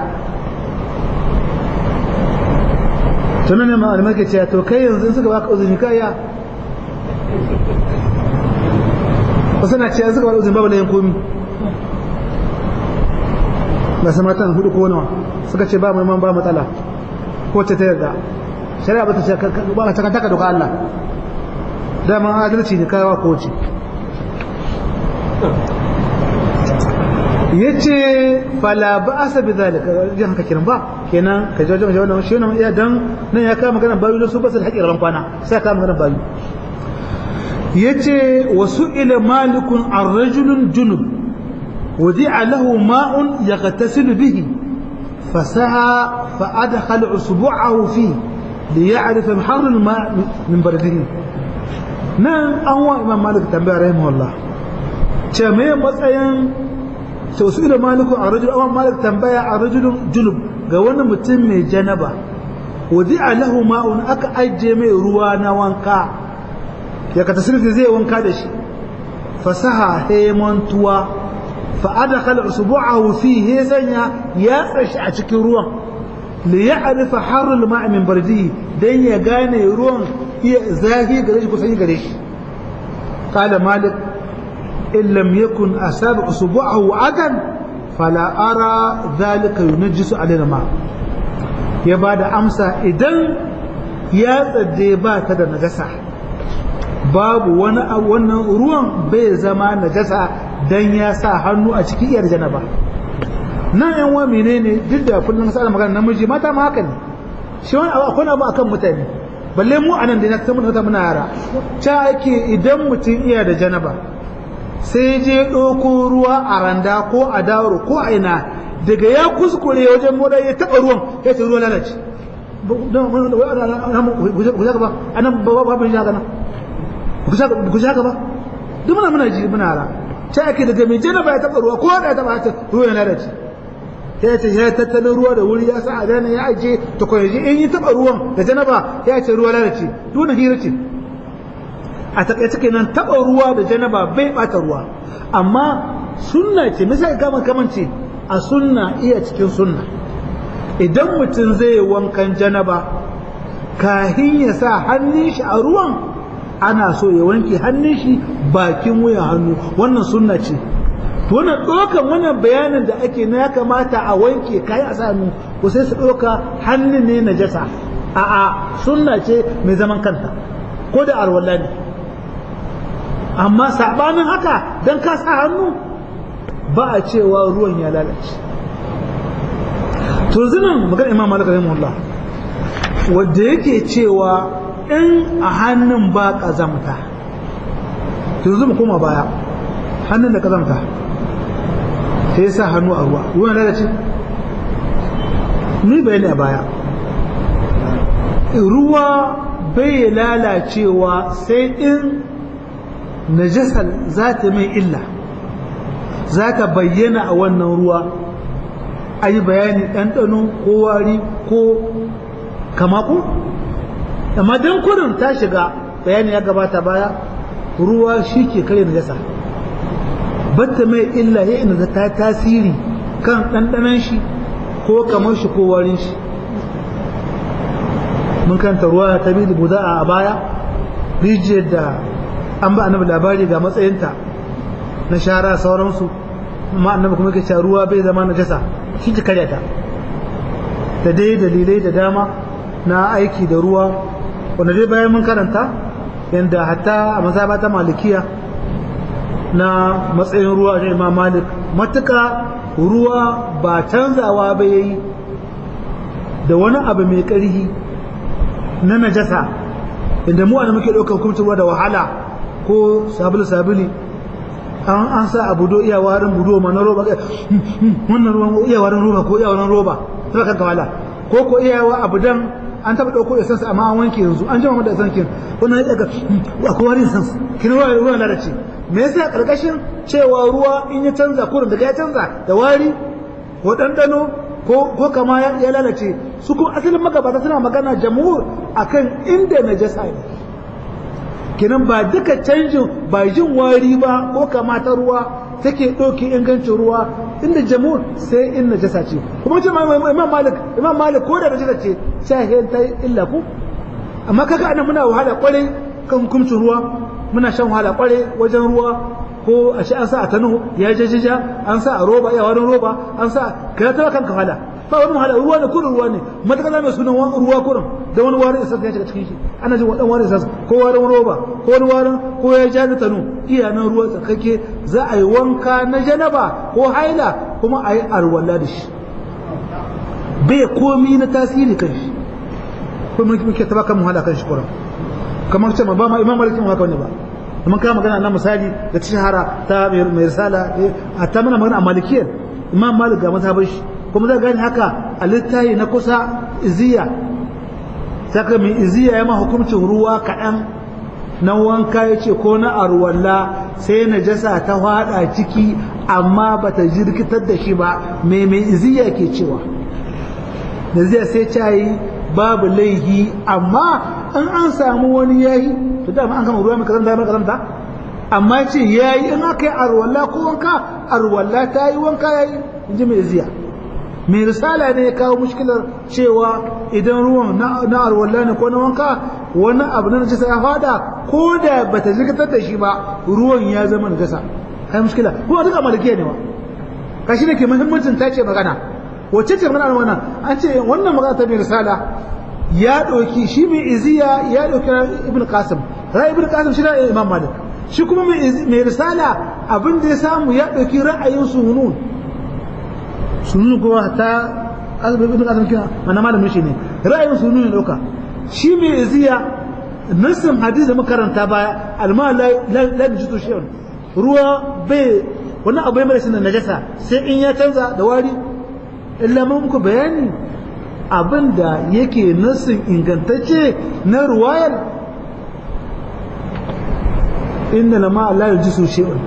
tunan ne ma'alimar ke cewa to kai yanzu suka baka uzuri kaya wasu na cewa suka baka uzuri babu layin komi ba su matan hudu ko nawa suka ce ba mai ba matsala ko ta yarda shari'a ba ta ce ba ta kantaka doka Allah dama adalci ne kayawa ko ce yace fala ba'asa bi zalika jin haka kiran ba kenan ka je wajen wannan shi wannan iya dan nan ya kama magana bayu su ba su haƙi ran kwana sai ka magana bayu yace wasu ila malikun ar-rajulun junub wadi'a lahu ma'un yaghtasilu bihi fasaha fa adkhala usbu'ahu fi liya'rif har al-ma' min bardihi nan an wa imam malik tambaya rahimahullah ce me matsayin to su ila maliku a rajul awan malik tambaya a rajulun junub ga wani mutum mai janaba wadi'a lahu ma'un aka ajiye mai ruwa na wanka ya ka tasirfi zai wanka da shi fasaha hemantuwa fa adkhala usbu'ahu fi he sanya ya tsashi a cikin ruwan li ya'rifa harrul ma'i min bardihi dan ya gane ruwan iya zafi gare shi kusan gare shi qala malik إن لم يكن أصاب أصبعه عدن فلا أرى ذلك ينجس علينا ما يبعد أمسى إذن يا تديبا تدا نجسة باب وانا وانا روان بي زمان نجسة دن يا سا hannu a cikin iyar janaba nan yan wa menene duk da kullum sai magana namiji mata ma haka ne shi wani abu akwai abu akan mutane balle mu anan da na ta muna muna yara ta ake idan mutum iya da janaba sai je ɗauko ruwa a randa ko a dawaro ko a ina daga ya kuskure wajen moda ya taɓa ruwan ya ce ruwa lalace guja ba a nan ba ba bin shaka nan guja ba duk muna muna ji muna ra ta ake daga mai jana ba ya taɓa ruwa ko da ya taɓa ta ruwa ya lalace ya ce ya tattalin ruwa da wuri ya sa a dana ya aje ta kwayaji in yi taɓa ruwan da janaba ya ce ruwa lalace duk hira ce a takaice kenan taba ruwa da janaba bai bata ruwa amma sunna ce misali kama kamance a sunna iya cikin sunna idan mutum zai wankan janaba kahin ya sa hannun shi a ruwan ana so ya wanke hannun shi bakin wuyan hannu wannan sunna ce wannan ɗaukan wannan bayanin da ake na ya kamata a wanke kayi a hannu ko sai su ɗauka hannun ne na jasa a'a sunna ce mai zaman kanta ko da alwala ne amma sabanin haka don ka sa hannu ba a cewa ruwan ya lalace to zinan magana imam malik rahimahullah wanda yake cewa in a hannun ba ƙazamta to yanzu mu koma baya hannun da ƙazamta sai ya sa hannu a ruwa ruwan lalace ni bayani a baya ruwa bai lalacewa sai in najasar za ta mai illa za ta bayyana a wannan ruwa a yi bayani ɗanɗano ko wari ko kamaku amma don kudin ta shiga bayani ya gabata baya ruwa shi ke kare najasa batta mai illa ya ina ta tasiri kan ɗanɗanon shi ko kamar shi ko warin shi mun kanta ruwa ta bi buda a baya rijiyar da an ba annabi labari ga matsayinta na shara sauransu amma annabi kuma yake cewa ruwa bai zama najasa shi ta karya ta da dai dalilai da dama na aiki da ruwa wanda dai bayan mun karanta yadda hatta a mazaba ta malikiya na matsayin ruwa da imam malik matuka ruwa ba canzawa ba yayi da wani abu mai ƙarhi na najasa inda mu ana muke ɗaukar hukuncin ruwa da wahala ko sabulu sabuli an an sa abu do iya warin budo ma na roba wannan ruwan iya warin roba ko iya warin roba ta kanka wala ko ko iya wa abu dan an taba dauko essence amma an wanke yanzu an jima da essence wannan ya daga akwai warin essence kin ruwa ruwa lalace me yasa karkashin cewa ruwa in ya canza kurin daga ya canza da wari ko dandano ko ko kama ya lalace su kuma asalin magabata suna magana jamhur akan inda najasa ne kenan ba duka canjin ba jin wari ba ko kamata ruwa take ɗauke ingancin ruwa inda jamhur sai in najasa ce kuma ce imam malik imam malik ko da najasa ce sai ta illa ku amma kaga anan muna wahala kwarai kan hukuncin ruwa muna shan wahala kwarai wajen ruwa ko a shi an sa a tanu ya jajjaja an sa a roba ya wani roba an sa ka ta kanka wahala ba wani wahala ruwa ne kurin ruwa ne matakala mai sunan ruwa kurin da wani warin isa ya shiga cikin shi ana jin wadan warin isa ko warin roba ko wani warin ko ya ja tanu iya nan ruwa tsakake za a yi wanka na janaba ko haila kuma a yi arwala da shi bai komi na tasiri kan shi ko muke taba kan wahala kan shi kurin kamar ce ba ma imam malik haka ne ba mun kama magana na misali da ta shahara ta mai risala a ta mana magana a malikiyar imam malik ga mazhabar shi kuma zai gani haka a littayi na kusa iziya saka mai iziya ya ma hukuncin ruwa kaɗan na wanka ya ce ko na arwalla sai na jasa ta hada ciki amma ba ta jirkitar da shi ba mai mai iziya ke cewa da zai sai cayi babu laihi amma in an samu wani yayi to dama an kama ruwa mai kazanta mai kazanta amma ce yayi in aka yi arwalla ko wanka arwalla ta yi wanka yayi in ji mai iziya mai risala ne ya kawo mushkilar cewa idan ruwan na arwalla ne ko na wanka wani abu na najasa ya fada ko da bata jirgitar da shi ba ruwan ya zama najasa kai mushkila kuma duka malikiya ne wa kashi ne ke muhimmancin ta ce magana wacce ce magana wannan an ce wannan magana ta mai risala ya ɗauki shi mai iziya ya ɗauki ibn qasim ra'ayi ibn qasim shi ra'ayin imam malik shi kuma mai risala abin da ya samu ya ɗauki ra'ayin sunun sunun kuma ta ibn qasim kina mana malamin shi ne ra'ayin sunun ne ɗauka shi mai iziya nassin hadisi da makaranta baya alma la la jitu shay'un ruwa bai wani abu mai rashin najasa sai in ya canza da wari illa mun muku bayani abin da yake nassin ingantacce na ruwayar inda na ma Allah ya ji su shi'un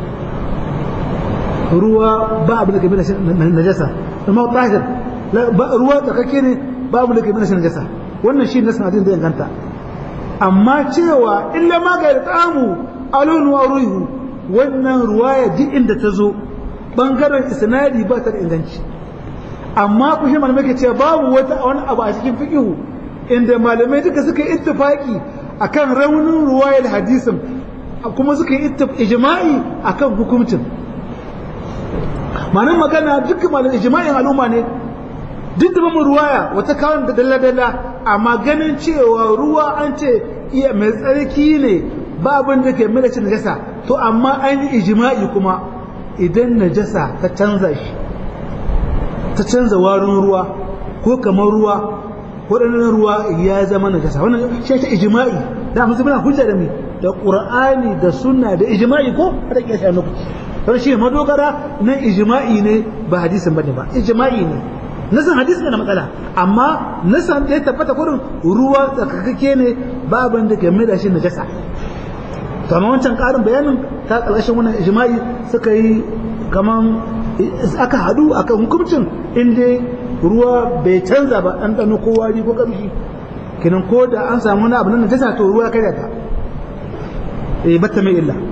ruwa ba abin da ke bin najasa amma tahir ruwa tsakake ne ba abin da ke bin najasa wannan shi nassin hadin da inganta amma cewa illa ma ga ta'amu alun wa ruhu wannan ruwaya duk inda ta zo bangaren isnadi ba ta da inganci amma ku shi malamai ke cewa babu wata wani abu a cikin fiqihu inda malamai duka suka yi ittifaki akan raunin ruwayar hadisin kuma suka yi ijma'i akan hukuncin ma'anar magana duka malamai ijma'in al'umma ne duk da mamu ruwaya wata kawon da dalla-dalla amma ganin cewa ruwa an ce iya mai tsarki ne ba abin da ke mai da najasa to amma an yi ijma'i kuma idan najasa ta canza shi ta canza warin ruwa ko kamar ruwa waɗannan ruwa ya zama najasa wannan shi ta ijma'i da musu muna hujja da mi da qur'ani da sunna da ijma'i ko da kiyasa muku don shi madogara nan ijma'i ne ba hadisin bane ba ijma'i ne nasan hadisi na matsala amma nasan da ya tabbata kurin ruwa tsakakake ne ba abin da game da shi najasa to amma wancan karin bayanin ta kalashin wannan ijma'i suka yi kaman aka hadu akan hukuncin inda ruwa bai canza ba an ɗano ko wari ko ƙamshi kinan ko da an samu wani abu nan najasa to ruwa kai ta eh batta mai illa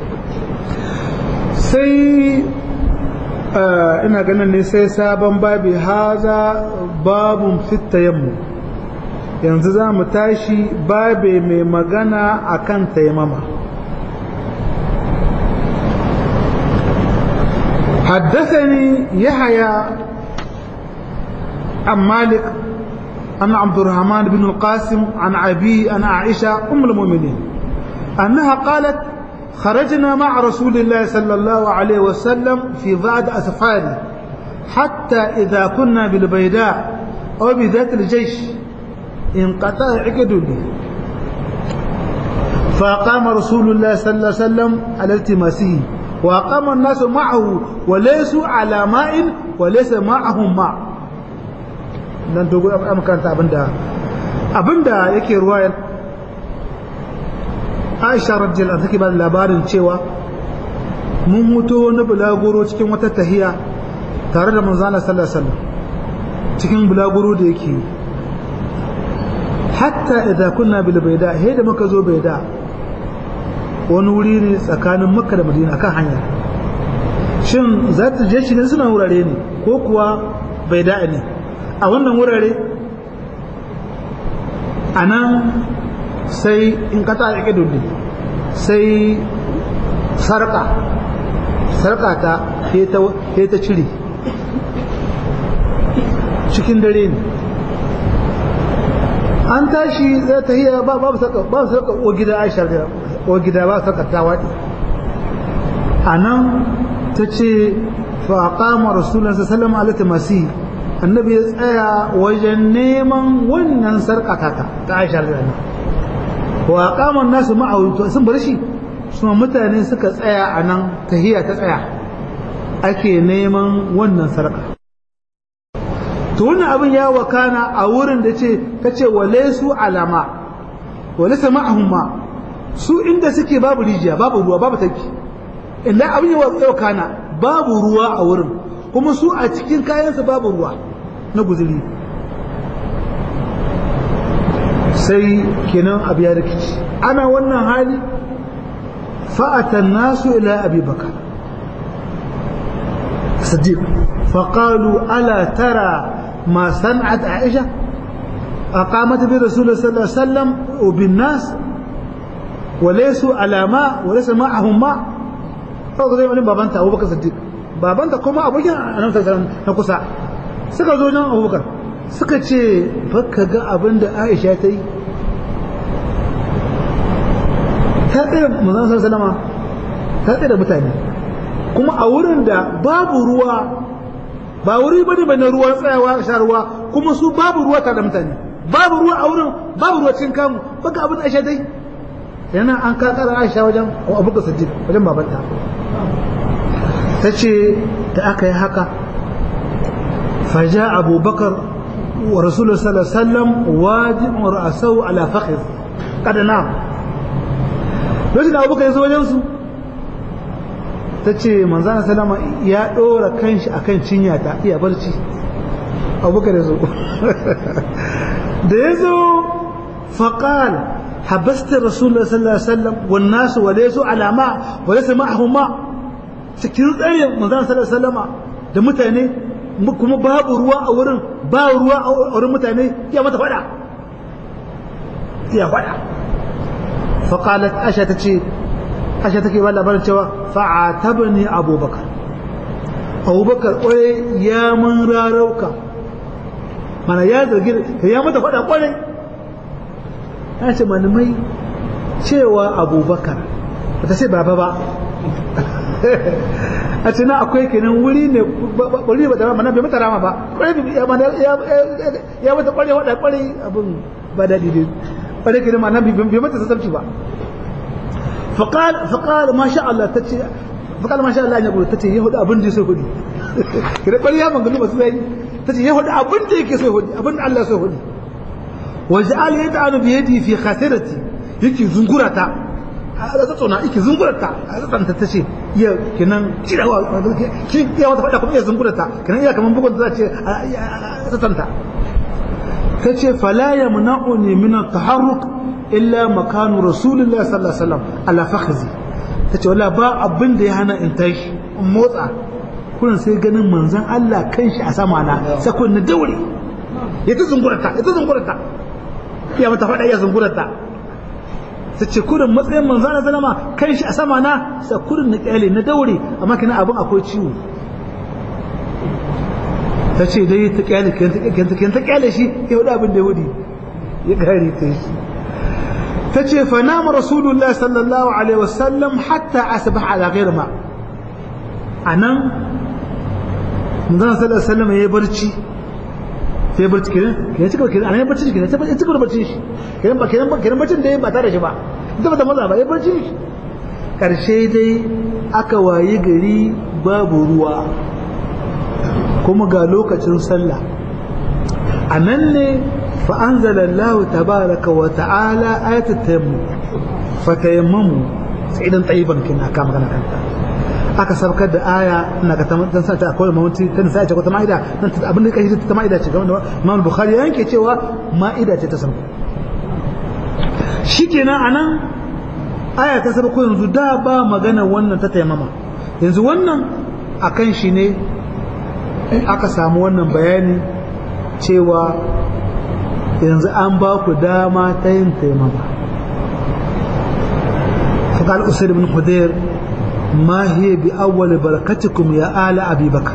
sai ina ganin ne sai sabon babi haza babun fitta yammu yanzu za mu tashi babe mai magana akan taimama حدثني يحيى عن مالك أن عبد الرحمن بن القاسم عن أبي أن عائشة أم المؤمنين أنها قالت خرجنا مع رسول الله صلى الله عليه وسلم في بعض أسفاره حتى إذا كنا بالبيداء أو بذات الجيش انقطع عقد لي فقام رسول الله صلى الله عليه وسلم على التماسه وقام الناس معه وليسوا على ماء وليس معهم ماء nan dogo a makaranta abinda abinda yake ruwayar Aisha radiyallahu take ba labarin cewa mun mutu wani bulaguro cikin wata tahiya tare da manzo Allah sallallahu alaihi wasallam cikin bulaguro da yake hatta idza kunna bil bayda he da muka zo bayda wani wuri ne tsakanin makka da madina akan hanya shin za ta je shi ne suna wurare ne ko kuwa bayda ne a wannan wurare a nan sai in kata a ƙidulli sai sarƙa sarƙa ta ya ta cire cikin dare ne an tashi zai ta hiyar ba babu sarƙa babu sarƙa o gida aisha o gida ba sarƙa ta waɗi a nan ta ce faƙama rasulun sallama alaihi masu annabi ya tsaya wajen neman wannan sarƙata ta aisha da wa kaman nasu ma'aurito sun bar shi suma mutane suka tsaya a nan tahiya ta tsaya ake neman wannan sarƙa to wannan abin ya wakana a wurin da ce ta ce wale su alama wale sama ahumma su inda suke babu rijiya babu ruwa babu taki inda abin ya wakana babu ruwa a wurin kuma su a cikin kayansu babu ruwa na guzuri sai kenan abu ya rikici ana wannan hali fa'atan nasu ila abi bakar siddiq faƙalu ala tara ma san'at aisha أقامت برسول الله صلى الله عليه وسلم وبالناس وليسوا على ماء وليس معهم ماء فقال زي ما بابانتا أبو بكر الصديق babanta kuma abokin annabi sallallahu alaihi na kusa suka zo nan Abubakar suka ce baka ga abin da Aisha ta yi ta tsere manzon sallallahu ta tsere mutane kuma a wurin da babu ruwa ba wuri bane bane ruwa tsayawa sha ruwa kuma su babu ruwa tare da mutane babu ruwa a wurin babu ruwa cikin kamu baka abin Aisha ta yi yana an kakara Aisha wajen Abubakar Siddiq wajen babanta ta ce da aka yi haka faja abubakar wa rasulun sallallahu wajin ra'asau ala fakhir kada na lokacin da abubakar ya zo wajensu ta ce manzana salama ya ɗora kanshi a kan cinya ta iya barci abubakar ya zo da ya zo faƙal habasta rasulun sallallahu alaihi wasallam wannasu wale su alama wale su ma'ahumma cikin tsarin manzan sallallahu salama da mutane kuma babu ruwa a wurin ba ruwa a wurin mutane ya mata fada ya fada faqalat asha tace asha take ba labarin cewa fa'atabni abubakar abubakar kwarai ya mun rarauka mana ya zargi ya mata fada kwarai ya ce malamai cewa abubakar ba ta ce baba ba a ce na akwai kenan wuri ne wuri ba da mana bai mata rama ba ya mata kware wada kware abin ba daɗi dai kware kenan ma nan bai mata sassabci ba faqal faqal ma sha Allah tace faqal ma sha Allah ya gudu tace yahudu abin da sai hudi kire kware ya mangani ba su zai tace yahudu abin da yake sai hudi abin da Allah sai hudi waj'al yad'anu bi yadi fi khasirati yake zungurata a zatsona yake zungurata a zatsanta ta ce iya kinan cirawa ki iya wata faɗa kuma iya zungurata kinan iya kaman bugun za ce a zatsanta ta ce fala ya muna'uni min taharruk illa makanu rasulullahi sallallahu alaihi wasallam ala fakhzi ta ce wala ba abin da ya hana in tashi in motsa kullum sai ganin manzon Allah kanshi a sama na sai kun na daure ya ta zungurata ya ta zungurata iya mata faɗa iya zungurata ta ce kurin matsayin manzo na zalama kan shi a sama na sa kurin na kyale na daure amma kina abin akwai ciwo ta ce dai ta kyale kan ta kyale shi ya hudu abin da yahudi ya gari ta shi ta ce fa nama rasulullahi sallallahu alaihi wasallam hatta asbah ala ghair ma anan manzo sallallahu alaihi wasallam ya barci sai barci kenan kenan cika kenan anan barci kenan sai cika da barci shi kenan ba kenan ba kenan barcin da ba tare shi ba ita ba ta maza ba ya barci shi karshe dai aka wayi gari babu ruwa kuma ga lokacin sallah anan ne fa anzalallahu tabaraka wa ta'ala ayatul tayammum fa tayammamu sa'idan tayyiban kin aka magana kanta aka sabkar da aya ina ga tan sa ta akwai mawuti tan sa ta ko ta maida nan abin da kashi ta maida ce ga Imam Bukhari yanke cewa maida ce ta sauko shikenan anan aya ta sabko yanzu da ba magana wannan ta taimama yanzu wannan akan shi ne aka samu wannan bayani cewa yanzu an ba ku dama ta yin taimama فقال أسيد بن حذير ما هي بأول بركتكم يا آل أبي بكر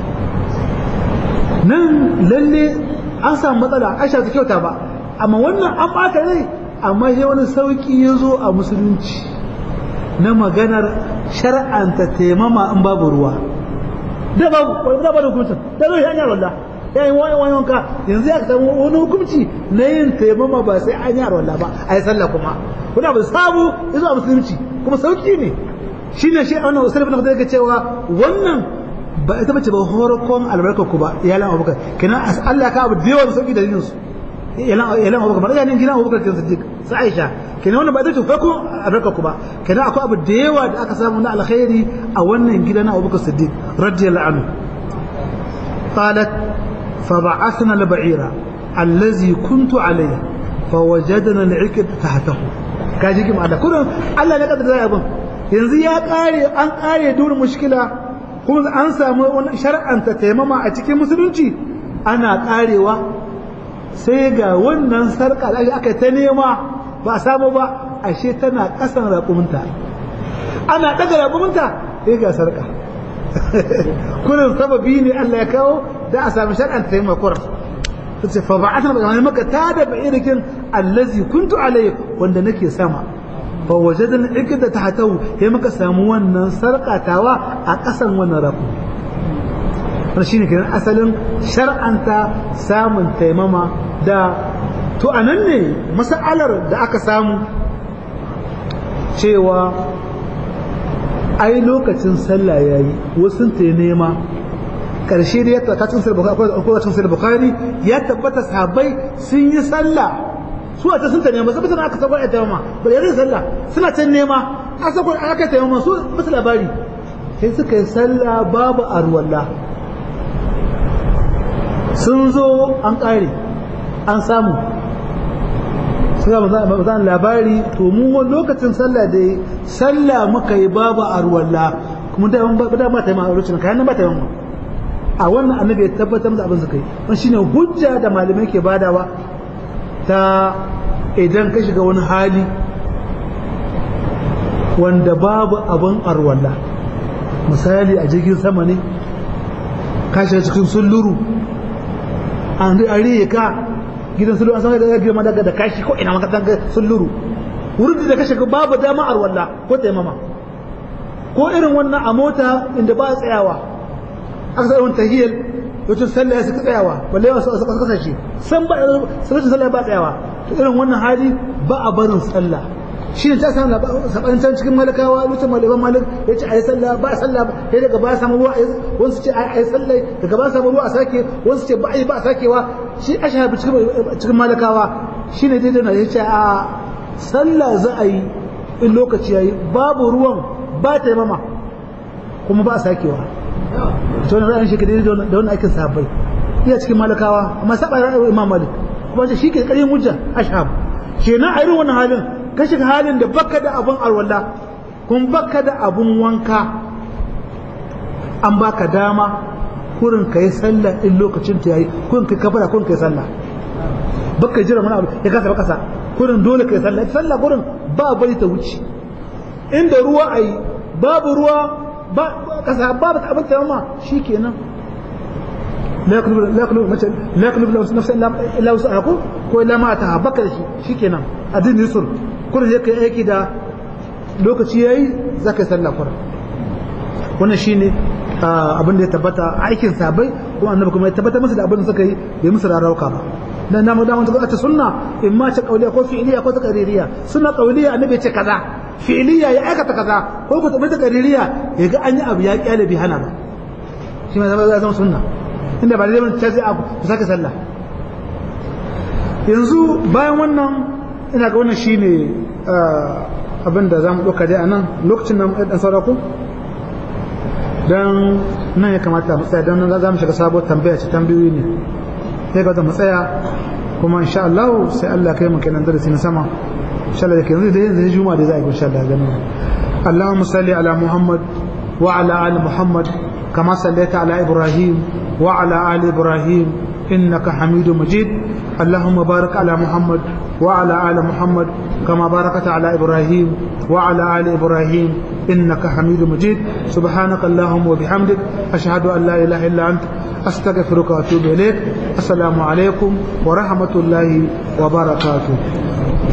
nan lalle an samu matsala aisha ta kyauta ba amma wannan an bata rai amma sai wani sauki ya zo a musulunci na maganar shar'anta taimama in babu ruwa da babu da babu hukuncin da zo hanyar wallah ya yi wani wani wanka yanzu ya samu wani hukunci na yin taimama ba sai an yi wallah ba a yi sallah kuma kuna ba sabu ya zo a musulunci kuma sauki ne shi ne shi wannan usul ibn Khudair cewa wannan ba ita bace ba horokon albarkar ku ba iyalan Abubakar kenan Allah ka abu da yawa sauki dalilin su iyalan iyalan Abubakar ba iyalan gidan Abubakar kin Siddiq sai Aisha kenan wannan ba ita ce farko albarkar ku ba kenan akwai abu da yawa da aka samu na alkhairi a wannan gidan Abubakar Siddiq radiyallahu anhu qalat فبعثنا البعير الذي كنت عليه فوجدنا العكد تحته kaji kim Allah kullum Allah ne kadar zai abin yanzu ya kare an kare durin mushkila kuma an samu wani shar'anta taimama a cikin musulunci ana karewa sai ga wannan sarka da aka ta nema ba a samu ba ashe tana kasan raƙuminta ana daga raƙuminta sai ga sarka kullum sababi ne Allah ya kawo da a samu shar'anta taimakon tace fa ba'athna bi maka tada bi irikin allazi kuntu alayhi wanda nake sama fa wajadna ikda tahtahu sai muka samu wannan sarkatawa a kasan wannan rafu wannan shine kenan asalin shar'anta samun taimama da to anan ne mas'alar da aka samu cewa ai lokacin sallah yayi wasu ta nema karshe da ya tabbata cikin bukhari ya tabbata sahabbai sun yi sallah su a ta sun ta nema sai mutane aka sako ta yamma ba da yin sallah suna can nema a sako aka ta yamma su basu labari sai suka yi sallah babu arwalla sun zo an kare an samu suka ba labari to mu lokacin sallah da sallah muka yi babu arwalla kuma da ba ta yi ma'auracin kayan ba ta yi a wannan annabi ya tabbatar da abin suka yi wani shine hujja da malamai ke badawa ta idan ka shiga wani hali wanda babu abin arwalla misali a jirgin sama ne ka shiga cikin sulluru an riye ka gidan sulluru an san da girma daga da kashi ko ina maka tanga sulluru wurin da ka shiga babu dama arwalla ko taimama ko irin wannan a mota inda ba tsayawa aka sa irin tahiyar lokacin sallah ya suka tsayawa balle wasu a kasashe san ba lokacin sallah ba tsayawa to irin wannan hali ba a barin sallah shi ne ta samu sabanin can cikin malakawa lokacin malaman malik ya ce a yi sallah ba a sallah sai daga ba a samu ruwa wasu ce a yi sallah daga ba a samu ruwa a sake wasu ce ba a yi ba a sakewa shi a shahabi cikin malakawa shi ne daidai na ya ce a sallah za a yi in lokaci ya yi babu ruwan ba ta yi mama kuma ba a sakewa ta wani ra'ayin shi ka daidai da wani aikin sahabbai iya cikin malakawa amma saba ra'ayin imam malik kuma shi ke ƙaryin hujja ashab kenan a irin wannan halin ka shiga halin da baka da abun alwala kun baka da abun wanka an baka dama kurin ka yi sallah in lokacin ta yayi kurin ka kafara kurin ka yi sallah baka jira wani abu ya kasa kasa kurin dole ka yi sallah sallah kurin ba bari ta wuce inda ruwa ayi babu ruwa ba kasa babu abin ta ma shikenan la yaklubu la yaklubu mace la yaklubu nafsan illa wus'aha ko illa ma ta baka da shi shikenan adin yusur kurin yake aiki da lokaci yayi zaka yi sallah kurin wannan shine abin da ya tabbata aikin sabai kuma annabi kuma ya tabbata masa da abin da suka yi bai musu rarauka ba dan namu da mun ta sunna in ma ta kauliya ko fi'liya ko ta qaririya sunna kauliya annabi ce kaza fi'liya ya aikata kaza ko ko ta qaririya ya ga an yi abu ya kyale bi hana ba shi ma zama zama sunna inda ba zai ta sai abu ku saka sallah yanzu bayan wannan ina ga wannan shine abin da zamu dauka dai anan lokacin nan dan saura ku dan nan ya kamata mu tsaya dan nan za mu shiga sabuwar tambaya ce tambayoyi ne sai ga mu tsaya kuma insha Allah sai Allah kai mu kenan darasi na sama insha Allah kenan da yanzu juma'a da za a yi insha Allah ganin Allahumma salli ala Muhammad wa ala ali Muhammad kama sallaita ala Ibrahim wa ala ali Ibrahim إنك حميد مجيد اللهم بارك على محمد وعلى آل محمد كما باركت على إبراهيم وعلى آل إبراهيم إنك حميد مجيد سبحانك اللهم وبحمدك أشهد أن لا إله إلا أنت أستغفرك وأتوب إليك السلام عليكم ورحمة الله وبركاته